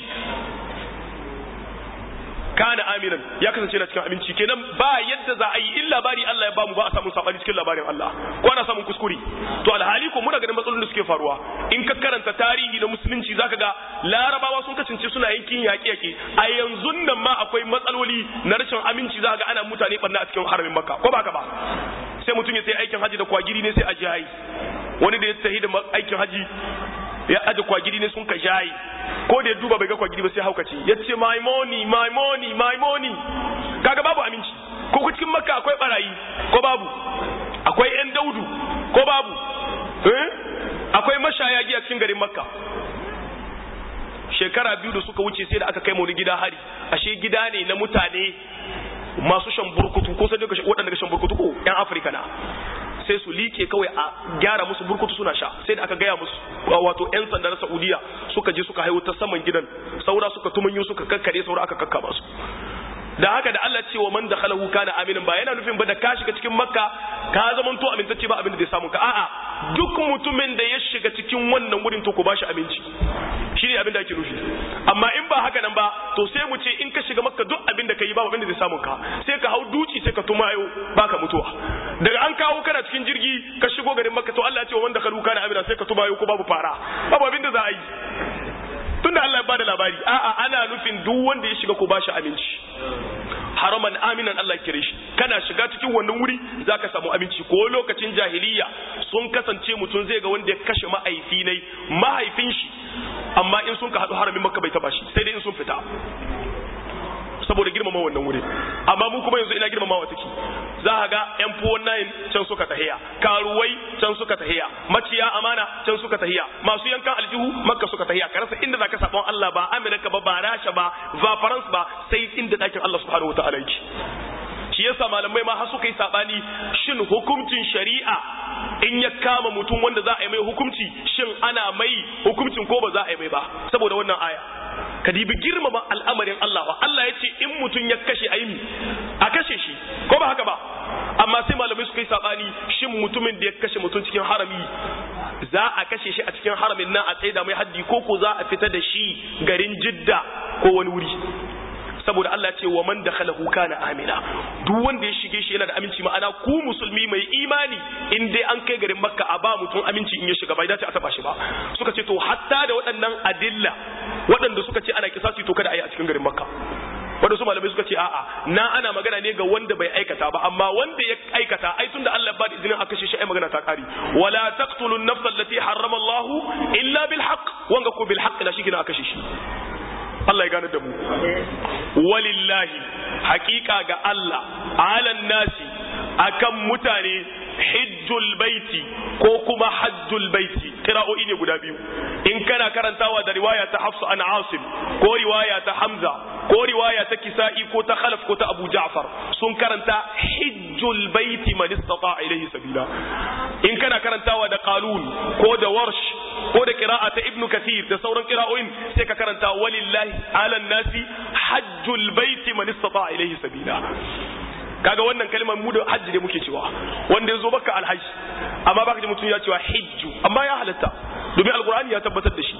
S1: kana aminan ya kasance na cikin aminci kenan ba yadda za a yi in labari Allah ya bamu ba a samu sabani cikin labarin Allah ko ana samun kuskure to alhali ko muna ganin matsalolin da suke faruwa in ka karanta tarihi na musulunci zaka ga larabawa sun kasance suna yankin yaƙe yaƙe a yanzu nan ma akwai matsaloli na rashin aminci zaka ga ana mutane barna a cikin haramin makka ko baka ba sai mutum ya sai aikin haji da kwagiri ne sai a jihayi wani da ya tahi da aikin haji ya aje kwagiri ne sun ka shayi ko da ya duba bai ga kwagiri ba sai haukace ya ce my money my money my money kaga babu aminci ko ku cikin makka akwai barayi ko babu akwai yan daudu ko babu eh akwai mashaya giya cikin garin makka shekara biyu da suka wuce sai da aka kai mu wani gida hari ashe gida ne na mutane masu shan burkutu ko sai daga waɗanda ga shan burkutu ko yan afirka na sai su like kawai a gyara musu burkutu suna sha sai da aka gaya musu wato yan sanda na saudiya suka je suka haihu ta saman gidan saura suka tumanyu suka kakkare saura aka kakkaba su da haka da Allah ce wa man dakhalahu kana aminan ba yana nufin ba da ka shiga cikin makka ka zaman to amintacce ba abin da zai samu ka a'a duk mutumin da ya shiga cikin wannan wurin to ku bashi aminci shi ne abin da ake nufi amma in ba haka nan ba to sai mu ce in ka shiga makka duk abin da ka yi ba abin da zai samu ka sai ka hau duci sai ka tumayo baka mutuwa daga an kawo kana cikin jirgi ka shigo garin makka to Allah ya ce wa man dakhalahu kana aminan sai ka tumayo ko babu fara babu abin da za a yi tunda Allah ya bada labari a'a ana nufin duk wanda ya shiga ko bashi aminci haraman aminan Allah kire shi kana shiga cikin wannan wuri zaka samu aminci ko lokacin jahiliya sun kasance mutum zai ga wanda ya kashe mahaifi ne mahaifin shi amma in sun ka hadu haramin makka bai taba shi sai dai in sun fita saboda girmama wannan wuri amma mu kuma yanzu ina girmamawa take za ka ga yan fuwon nayin can suka tahiya karuwai can suka tahiya maciya amana can suka tahiya masu yankan aljihu makka suka tahiya ka rasa inda zaka sabon Allah ba Amerika ba ba Rasha ba ba France ba sai inda dakin Allah subhanahu wataala yake shi yasa malamai ma har suka yi sabani shin hukuncin shari'a in ya kama mutum wanda za a yi mai hukunci shin ana mai hukuncin ko ba za a yi mai ba saboda wannan aya ka dibi girmama al'amarin Allah ba Allah ya ce in mutum ya kashe a yi a kashe shi ko ba haka ba amma sai malamai suka yi sabani shin mutumin da ya kashe mutum cikin harami za a kashe shi a cikin haramin nan a tsaida mai haddi ko ko za a fita da shi garin jidda ko wani wuri saboda Allah ce wa man dakhalahu kana amina duk wanda ya shige shi yana da aminci ma'ana ku musulmi mai imani in dai an kai garin makka a ba mutum aminci in ya shiga bai dace a taba shi ba suka ce to hatta da waɗannan adilla waɗanda suka ce ana kisasi to kada a yi a cikin garin makka wanda su malamai suka ce a'a na ana magana ne ga wanda bai aikata ba amma wanda ya aikata ai tunda Allah ba da izinin aka kashe shi ai magana ta kare wala taqtulun nafsa allati harrama Allah illa bil haqq wanga ko bil haqq na shi gina aka kashe shi Allah ya gane da mu walillahi hakika ga Allah alan nasi akan mutane hijjul baiti ko kuma hajjul baiti kira'o'i ne guda biyu in kana karantawa da riwaya ta Hafsa an Asim ko riwaya ta Hamza ko riwaya ta Kisa'i ko ta Khalaf ko ta Abu Ja'far sun karanta hijjul baiti man istata ilayhi sabila in kana karantawa da Qalun ko da Warsh ko da qira'a ta Ibn Kathir da sauran qira'o'in sai ka karanta walillahi ala nasi hajjul baiti man istata ilayhi sabila kaga wannan kalmar mu da hajji da muke cewa wanda ya zo baka alhaji amma baka ji mutum ya cewa hijju amma ya halatta domin alkur'ani ya tabbatar da shi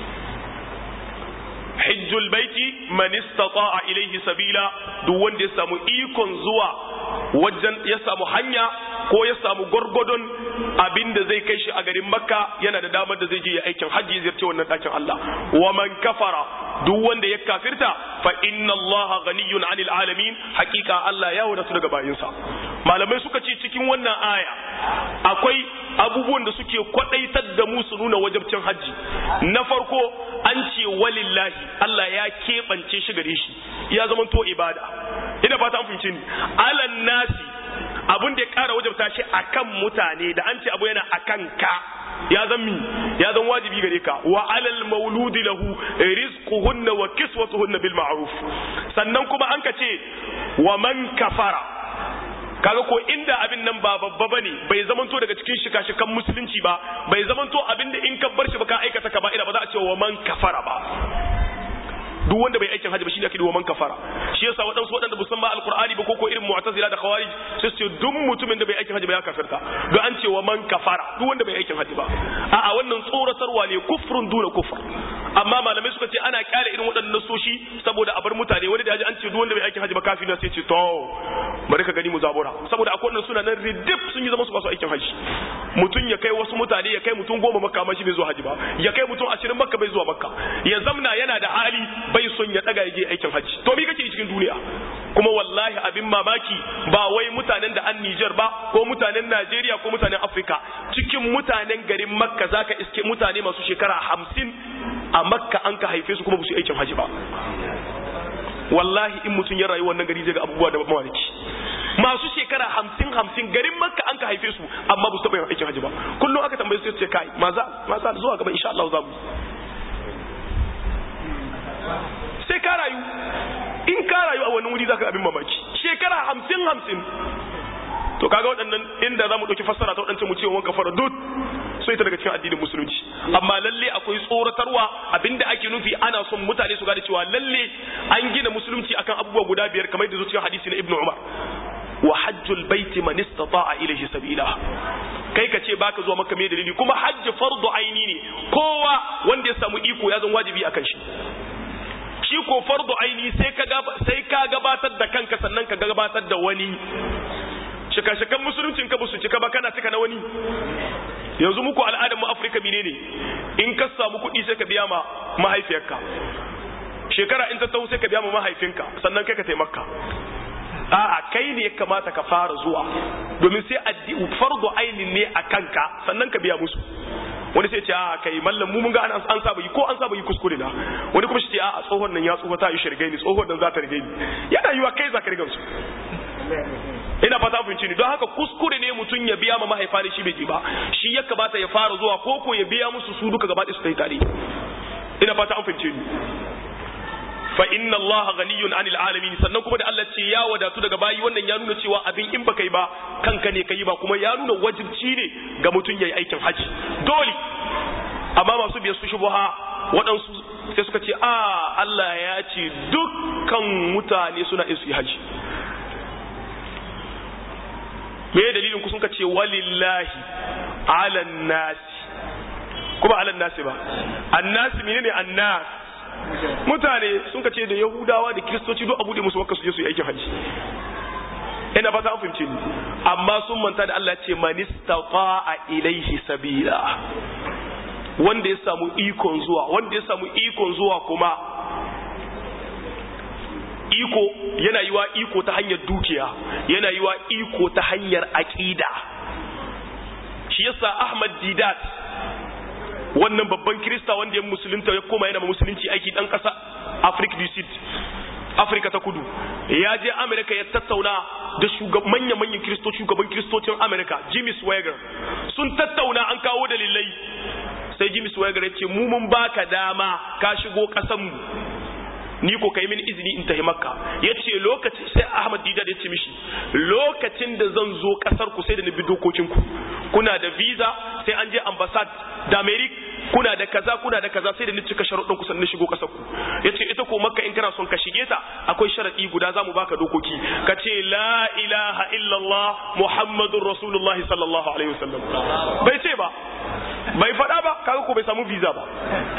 S1: hijjul baiti man istata'a ilayhi sabila duk wanda ya samu ikon zuwa wajen ya samu hanya ko ya samu gwargwadon abin da zai kai shi a garin makka yana da damar da zai je ya aikin hajji ziyarci wannan ɗakin Allah wa man kafara duk wanda ya kafirta fa inna Allah ghaniyun 'anil alamin hakika Allah ya wadatu daga bayinsa malamai suka ce cikin wannan aya akwai abubuwan da suke kwadaitar da mu su nuna wajabcin hajji na farko an ce walillahi Allah ya keɓance shi gare shi ya zama to ibada ina fata an fahimce ni alan nasi abun da ya ƙara wajabta shi akan mutane da an ce abu yana akan ka ya zan mi ya zan wajibi gare ka wa alal mauludi lahu rizquhunna wa kiswatuhunna bil ma'ruf sannan kuma an ka ce wa man kafara kaga ko inda abin nan ba babba bane bai zamanto daga cikin shika-shikan musulunci ba bai zamanto abin da in ka bar shi ba ka aikata ka ba ina ba za a ce wa man kafara ba duk wanda bai aikin hajji ba shine ake wa man kafara shi yasa waɗansu waɗanda ba san ma alqur'ani ba ko ko irin mu'tazila da khawarij sai su ce duk mutumin da bai aikin hajji ba ya kafirta don an ce wa man kafara duk wanda bai aikin hajji ba a'a wannan tsoratarwa ne kufrun duna kufr amma malamai suka ce ana kyale irin waɗannan soshi saboda a bar mutane wani da ya ji an ce duk wanda bai aikin hajji ba kafin sai ce to bari ka gani mu zabura saboda akwai wannan suna nan ridip sun yi zama su ba su aikin hajji mutum ya kai wasu mutane ya kai mutum goma makka amma shi bai zuwa hajji ba ya kai mutum ashirin makka bai zuwa makka ya zamna yana da hali bai son ya daga je aikin hajji to me kake cikin duniya kuma wallahi abin mamaki ba wai mutanen da an Niger ba ko mutanen Najeriya ko mutanen Afrika cikin mutanen garin Makka zaka iske mutane masu shekara hamsin a Makka an ka haife su kuma ba su aikin hajji ba wallahi in mutum ya rayu wannan gari zai ga abubuwa da mamaki masu shekara hamsin hamsin garin makka an ka haife su amma ba su taɓa yin aikin hajji ba kullum aka tambaye su ce kai maza maza zuwa gaba insha Allah za mu sai ka rayu in ka rayu a wani wuri zaka abin mamaki shekara hamsin hamsin to kaga waɗannan inda za mu ɗauki fassara ta waɗancan mu ce wanka fara dut so ita daga cikin addinin musulunci amma lalle akwai tsoratarwa abinda ake nufi ana son mutane su gane cewa lalle an gina musulunci akan abubuwa guda biyar kamar da zuciyar hadisi na ibnu umar wa hajjul baiti man istata'a ilayhi sabila kai ka ce baka zuwa maka me dalili kuma hajji fardu aini ne kowa wanda ya samu iko ya zan wajibi akan shi shi ko fardu aini sai ka sai ka gabatar da kanka sannan ka gabatar da wani shika-shikan musuluncin ka su cika ba kana cika na wani yanzu muku al'adar mu Afirka menene in ka samu kuɗi sai ka biya ma mahaifiyarka shekara in ta taho sai ka biya ma mahaifinka sannan kai ka taimaka a'a kai ne ya kamata ka fara zuwa domin sai addi fardu ainin ne a kanka sannan ka biya musu wani sai ce a kai mallam mu mun ga an saba yi ko an saba yi kuskure na wani kuma shi ce a tsohon nan ya tsoho ta yi shirgai ni tsohon nan za ta rige ni yana yiwa kai za ka riga su ina fata fahimci ni don haka kuskure ne mutum ya biya ma mahaifa ne shi bai ji ba shi ya kamata ya fara zuwa ko ko ya biya musu su duka gaba su kai tare ina fata an fahimce ni fa inna allaha ghaniyun anil alamin sannan kuma da Allah ce ya wadatu daga bayi wannan ya nuna cewa abin in baka yi ba kanka ne kai ba kuma ya nuna wajibci ne ga mutum yayi aikin haji dole amma masu biyar su shubuha waɗansu sai suka ce a Allah ya ce dukkan mutane suna in su yi haji me dalilin ku sun ka ce walillahi ala nasi kuma ala nasi ba annasi menene annas mutane sun ka ce da yahudawa da kiristoci duk abu da musu makka su je su yi aikin hajji ina fata an fahimce ni amma sun manta da Allah ce man istata'a ilaihi sabila wanda ya samu ikon zuwa wanda ya samu ikon zuwa kuma iko yana yiwa iko ta hanyar dukiya yana yiwa iko ta hanyar aqida shi yasa Ahmad Didat wannan babban Kirista wanda ya musulunta ya koma yana musulunci aiki dan kasa Africa du Sud Afrika ta kudu ya je Amerika ya tattauna da shugaban manya manyan kiristoci shugaban kiristocin Amerika Jimmy Swaggart sun tattauna an kawo dalilai sai Jimmy Swaggart ya ce mu mun baka dama ka shigo kasan mu ni ko kai mini izini in tafi makka yace lokaci sai Ahmad Didar ya ce mishi lokacin da zan zo kasar ku sai da nabi dokokin ku kuna da visa sai an je ambassade da America kuna da kaza kuna da kaza sai da ni cika sharuɗin ku sannan shigo kasar ku yace ita ko makka in kana son ka shige ta akwai sharadi guda zamu baka dokoki ka ce la ilaha illallah muhammadur rasulullahi sallallahu alaihi wasallam bai ce ba bai faɗa ba kaga ko bai samu visa ba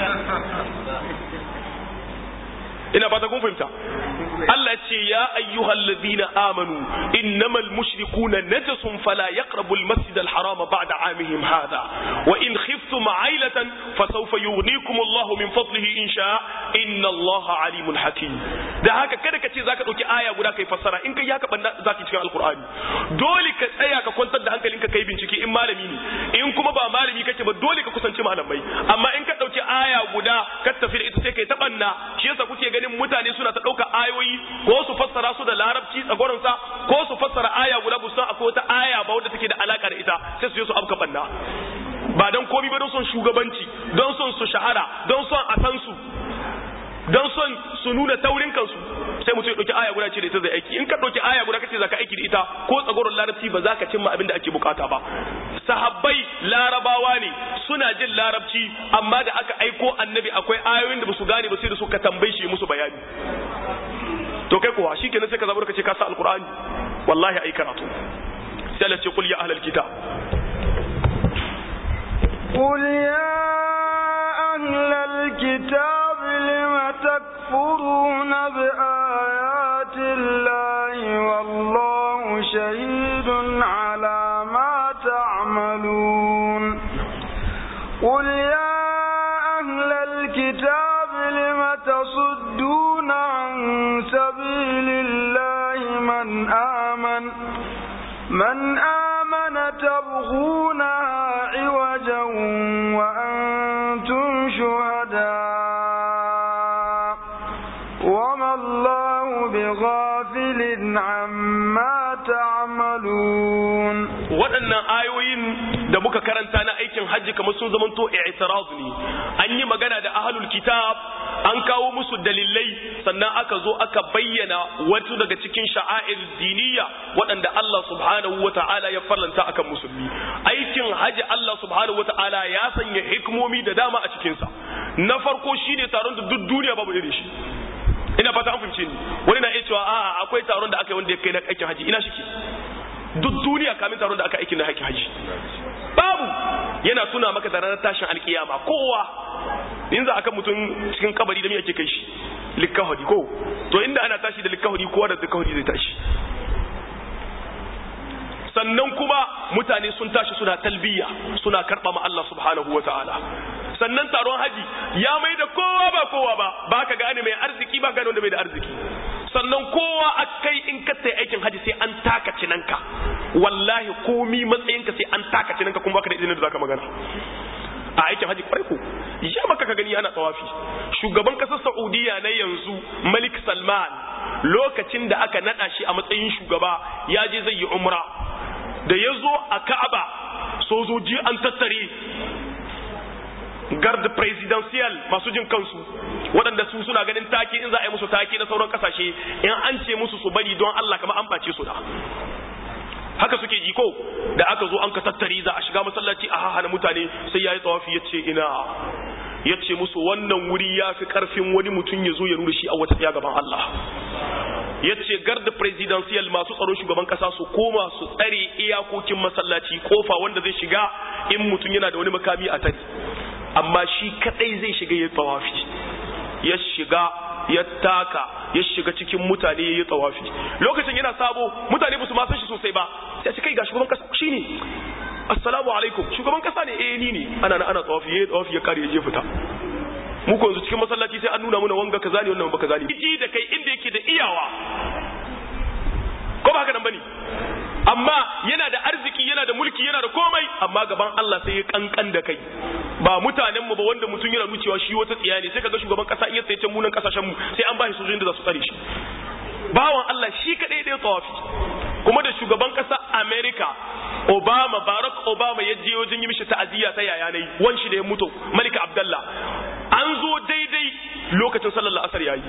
S1: ina fata kun fahimta Allah ce ya ayyuhal ladina amanu innamal mushrikuna najasun fala yaqrabu al masjid al haram ba'da amihim hadha wa in khiftum ailatan fasawfa yughnikum Allah min fadlihi in sha inna Allah alimun hakim da haka kada ka ce zaka dauki aya guda kai fassara in kai haka banda zaki cikin alqur'ani dole ka tsaya ka kwantar da hankalinka kai bincike in malami ne in kuma ba malami kake ba dole ka kusanci malamai amma in ka dauki aya guda ka tafi da ita sai kai tabanna shi yasa kuke ganin mutane suna ta ɗauka ayoyi ko su fassara su da larabci tsagoransa ko su fassara aya guda bu san akwai wata aya ba wadda take da alaka da ita sai su je su afka banna ba don komi ba don son shugabanci don son su shahara don son a san su don son su nuna taurin kansu sai mutum ya ɗauki aya guda ce da ita zai aiki in ka ɗauki aya guda kace zaka aiki da ita ko tsagoron larabci ba za ka cimma abin da ake bukata ba sahabbai larabawa ne suna jin larabci amma da aka aiko annabi akwai ayoyin da basu gane ba sai da suka tambaye shi musu bayani to kai kuwa shikenan sai ka zabar ka ce ka sa alqur'ani wallahi ai karatu sai Allah ce qul ya ahlal kitab
S2: قل يا أهل الكتاب لم تكفرون بآيات الله والله شهيد على ما تعملون قل يا أهل الكتاب لم تصدون عن سبيل الله من آمن من آمن تبغونها عوجا وأنتم شهداء وما الله بغافل عما تعملون
S1: waɗannan ayoyin da muka karanta na aikin hajji kamar sun zamanto i'tiraz ne an yi magana da ahlul kitab an kawo musu dalilai sannan aka zo aka bayyana wasu daga cikin sha'air diniya waɗanda Allah subhanahu wa ta'ala ya farlanta akan musulmi aikin haji Allah subhanahu wa ta'ala ya sanya hikmomi da dama a cikinsa na farko shine taron da duk duniya babu irin shi ina fata an fahimce ni wani na iya cewa a akwai taron da aka yi wanda ya kai na aikin haji ina shike duk duniya kamin taron da aka aikin na aikin haji babu yana tuna maka da ranar tashin alkiyama kowa in za a kan mutum cikin kabari da me ake kai shi likkahudi ko to inda ana tashi da likkahudi kowa da likkahudi zai tashi sannan kuma mutane sun tashi suna talbiya suna karɓa ma Allah subhanahu wa ta'ala sannan taron haji ya mai da kowa ba kowa ba ba ka gane mai arziki ba gane wanda mai da arziki sannan kowa a kai in ka sai aikin haji sai an taka cinanka wallahi komi matsayinka sai an taka cinanka kuma baka da izinin da zaka magana a aikin haji kwarai ko ya maka ka gani ana tsawafi shugaban kasar saudiya na yanzu malik salman lokacin da aka nada shi a matsayin shugaba ya je zai yi umra da ya zo a ka'aba sojoji an tattare guard presidential masu jin kansu waɗanda su suna ganin take in za a yi musu take na sauran kasashe in an ce musu su bari don Allah kamar an bace su da haka suke ji ko da aka zo an ka tattare za a shiga masallaci a hahana mutane sai ya yi tsawafi ya ce ina ya ce musu wannan wuri ya fi karfin wani mutum ya zo ya nuna shi a wata tsaya gaban Allah ya ce garda presidential masu tsaron shugaban kasa su koma su tsare iyakokin masallaci kofa wanda zai shiga in mutum yana da wani makami a tare amma shi kadai zai shiga ya tsawafi ya shiga ya taka ya shiga cikin mutane ya yi tsawafi lokacin yana sabo mutane ba su ma san shi sosai ba sai ce kai ga shugaban kasa shine assalamu alaikum shugaban kasa ne eh ni ne ana ana tsawafi ya tsawafi ya kare ya je fita mu ko yanzu cikin masallaci sai an nuna muna wanga kaza ne wannan ba kaza ne ji da kai inda yake da iyawa ko ba haka nan bane amma yana da arziki yana da mulki yana da komai amma gaban Allah sai ya kankan da kai ba mutanen mu ba wanda mutum yana nucewa shi wata tsiya ne sai kaga shugaban kasa in ya tsaye can munan kasashen mu sai an ba shi sojojin da za su tsare shi bawan Allah shi kadai da ya tsawafi kuma da shugaban kasa America Obama Barack Obama ya je wajen yi mishi ta'aziyya ta yaya nayi wan shi da ya mutu Malika Abdullah an zo daidai lokacin sallar asar yayi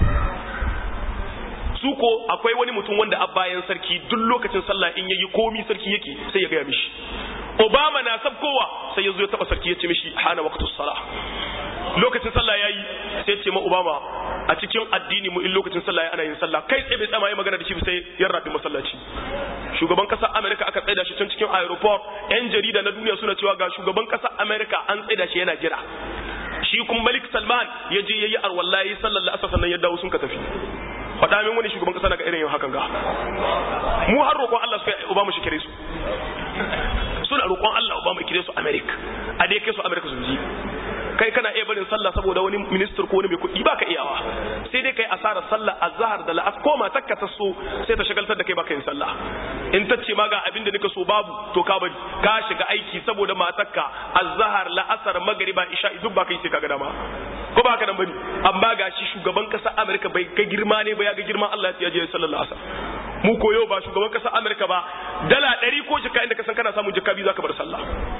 S1: su ko akwai wani mutum wanda a bayan sarki duk lokacin sallah in yayi komi sarki yake sai ya gaya mishi Obama na sabkowa sai ya zo ya taba sarki ya ce mishi hana waqtus salah lokacin sallah yayi sai ya ce ma Obama a cikin addini mu in lokacin sallah yayi ana yin sallah kai tsaye bai tsama yi magana da shi sai ya rabi masallaci shugaban kasar America aka tsaida shi can cikin aeroport yan jarida na duniya suna cewa ga shugaban kasar America an tsaida shi yana jira shi kuma Malik Salman ya je yayi arwallahi sallallahu alaihi wasallam ya dawo sun ka tafi faɗa min wani shugaban ƙasa daga irin yin hakan ga mu har roƙon Allah suka Obama shi kire su suna roƙon Allah Obama kire su America a dai kai su America su ji kai kana iya barin sallah saboda wani minister ko wani mai kuɗi baka iyawa sai dai kai asarar sallah azhar da la'as ko ma takka ta so sai ta shagaltar da kai baka yin sallah in ta ce ma ga abin da nika so babu to ka bari ka shiga aiki saboda matakka azhar la'asar magriba isha duk baka yi sai ka ga dama ko ba haka nan bane amma gashi shugaban kasar Amerika bai ga girma ne ba ya ga girman Allah ya je sallallahu alaihi wasallam mu ko yau ba shugaban kasar Amerika ba dala 100 ko jika inda ka san kana samun jika biyu zaka bar sallah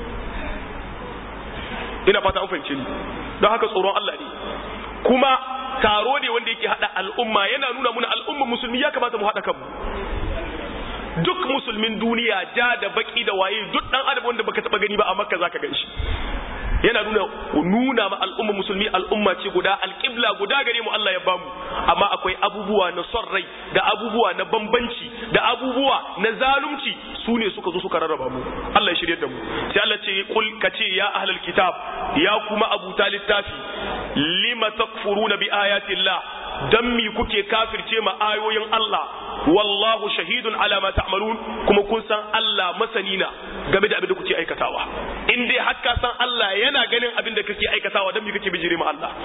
S1: ina fata an fahimce ni don haka tsoron Allah ne kuma taro ne wanda yake hada al'umma yana nuna muna al'umma musulmi ya kamata mu hada kanmu duk musulmin duniya ja da baki da waye duk dan adam wanda baka taba gani ba a makka zaka gan shi yana nuna nuna ma al'umma musulmi al'umma ce guda alƙibla guda gare mu Allah ya bamu amma akwai abubuwa na son rai da abubuwa na bambanci da abubuwa na zalunci su ne suka zo suka rarraba mu Allah ya shirye da mu sai Allah ce kul kace ya ahlul kitab ya kuma abuta littafi lima takfuruna bi ayatillah dan mi kuke kafirce ma ayoyin Allah wallahu shahidun ala ma ta'malun kuma kun san Allah masani na game da abin da kuke aikatawa in dai har ka san Allah yana ganin abin da kake aikatawa dan me kake bijire ma Allah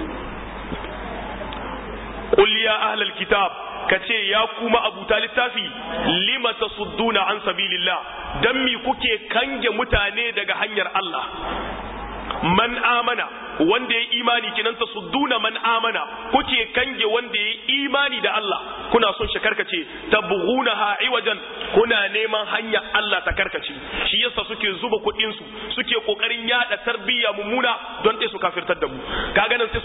S1: qul ya ahlal kitab kace ya kuma abuta littafi lima tasudduna an sabilillah dan mi kuke kange mutane daga hanyar Allah man amana wanda ya imani kinan ta sudduna man amana kuke kange wanda ya imani da Allah kuna son shi karkace tabghunaha iwajan kuna neman hanya Allah ta karkace shi yasa suke zuba kuɗin su suke kokarin yada tarbiyya mummuna don dai su kafirtar da mu kaga nan sai suka hada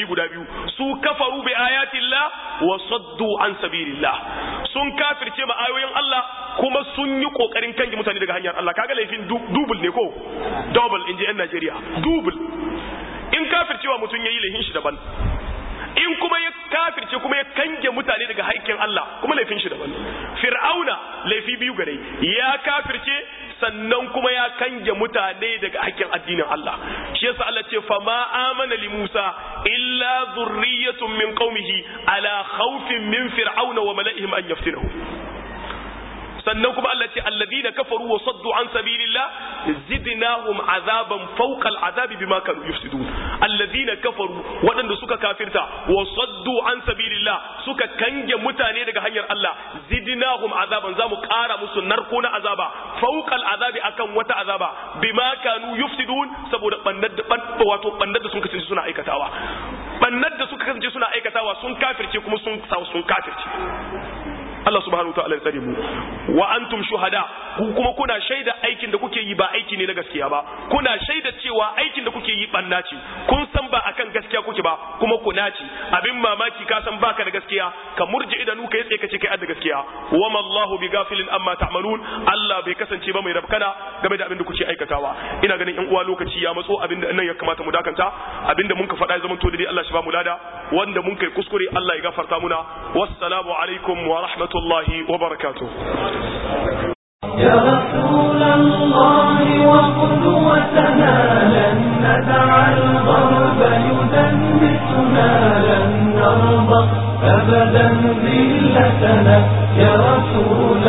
S1: laifi guda biyu su kafaru bi ayatillah wa saddu an sabilillah sun kafirce ma ayoyin Allah kuma sun yi kokarin kange mutane daga hanyar Allah kaga laifin double ne ko double inji yan Najeriya double in kafircewa mutum yayi laifin shi daban in kuma ya kafirce kuma ya kange mutane daga haƙƙin Allah kuma laifin shi daban fir'auna laifi biyu gare ya kafirce sannan kuma ya kange mutane daga haƙƙin addinin Allah shi yasa Allah ce fa ma amana li Musa illa dhurriyyatun min qaumihi ala khawfin min fir'auna wa mala'ihim an yaftinahu sannan kuma Allah ce alladhina kafaru wa saddu an sabilillah zidnahum azaban fawqa al'azabi bima kanu yufsidun alladhina kafaru wadanda suka kafirta wa saddu an sabilillah suka kange mutane daga hanyar Allah zidnahum azaban zamu kara musu narko na azaba fawqa al'azabi akan wata azaba bima kanu yufsidun saboda bannar da wato bannar da sun kasance suna aikatawa bannar da suka kasance suna aikatawa sun kafirce kuma sun sun kafirce Allah subhanahu wataala ya tsare mu wa antum shuhada ku kuma kuna shaida aikin da kuke yi ba aiki ne na gaskiya ba kuna shaida cewa aikin da kuke yi banna ce kun san ba akan gaskiya kuke ba kuma ku naci abin mamaki ka san baka da gaskiya ka murje idanu ka tsaye ka ce kai da gaskiya wa ma Allahu bi gafilin amma ta'malun Allah bai kasance ba mai rabkana game da abin da kuke aikatawa ina ganin yan uwa lokaci ya matso abin da nan ya kamata mu dakanta abin da mun ka faɗa ya zama to dai Allah shi ba mu lada wanda mun kai kuskure Allah ya gafarta muna wassalamu alaikum wa rahmatullahi الله وبركاته
S3: يا رسول الله وقدوتنا لن ندع الغرب يدنسنا لن نرضى أبدا ذلتنا يا رسول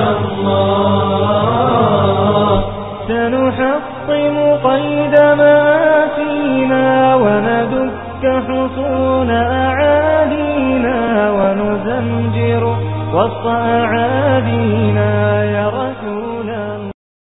S3: الله سنحطم قيد ما فينا وندك حصون أعادينا ونزمجر وسط أعادينا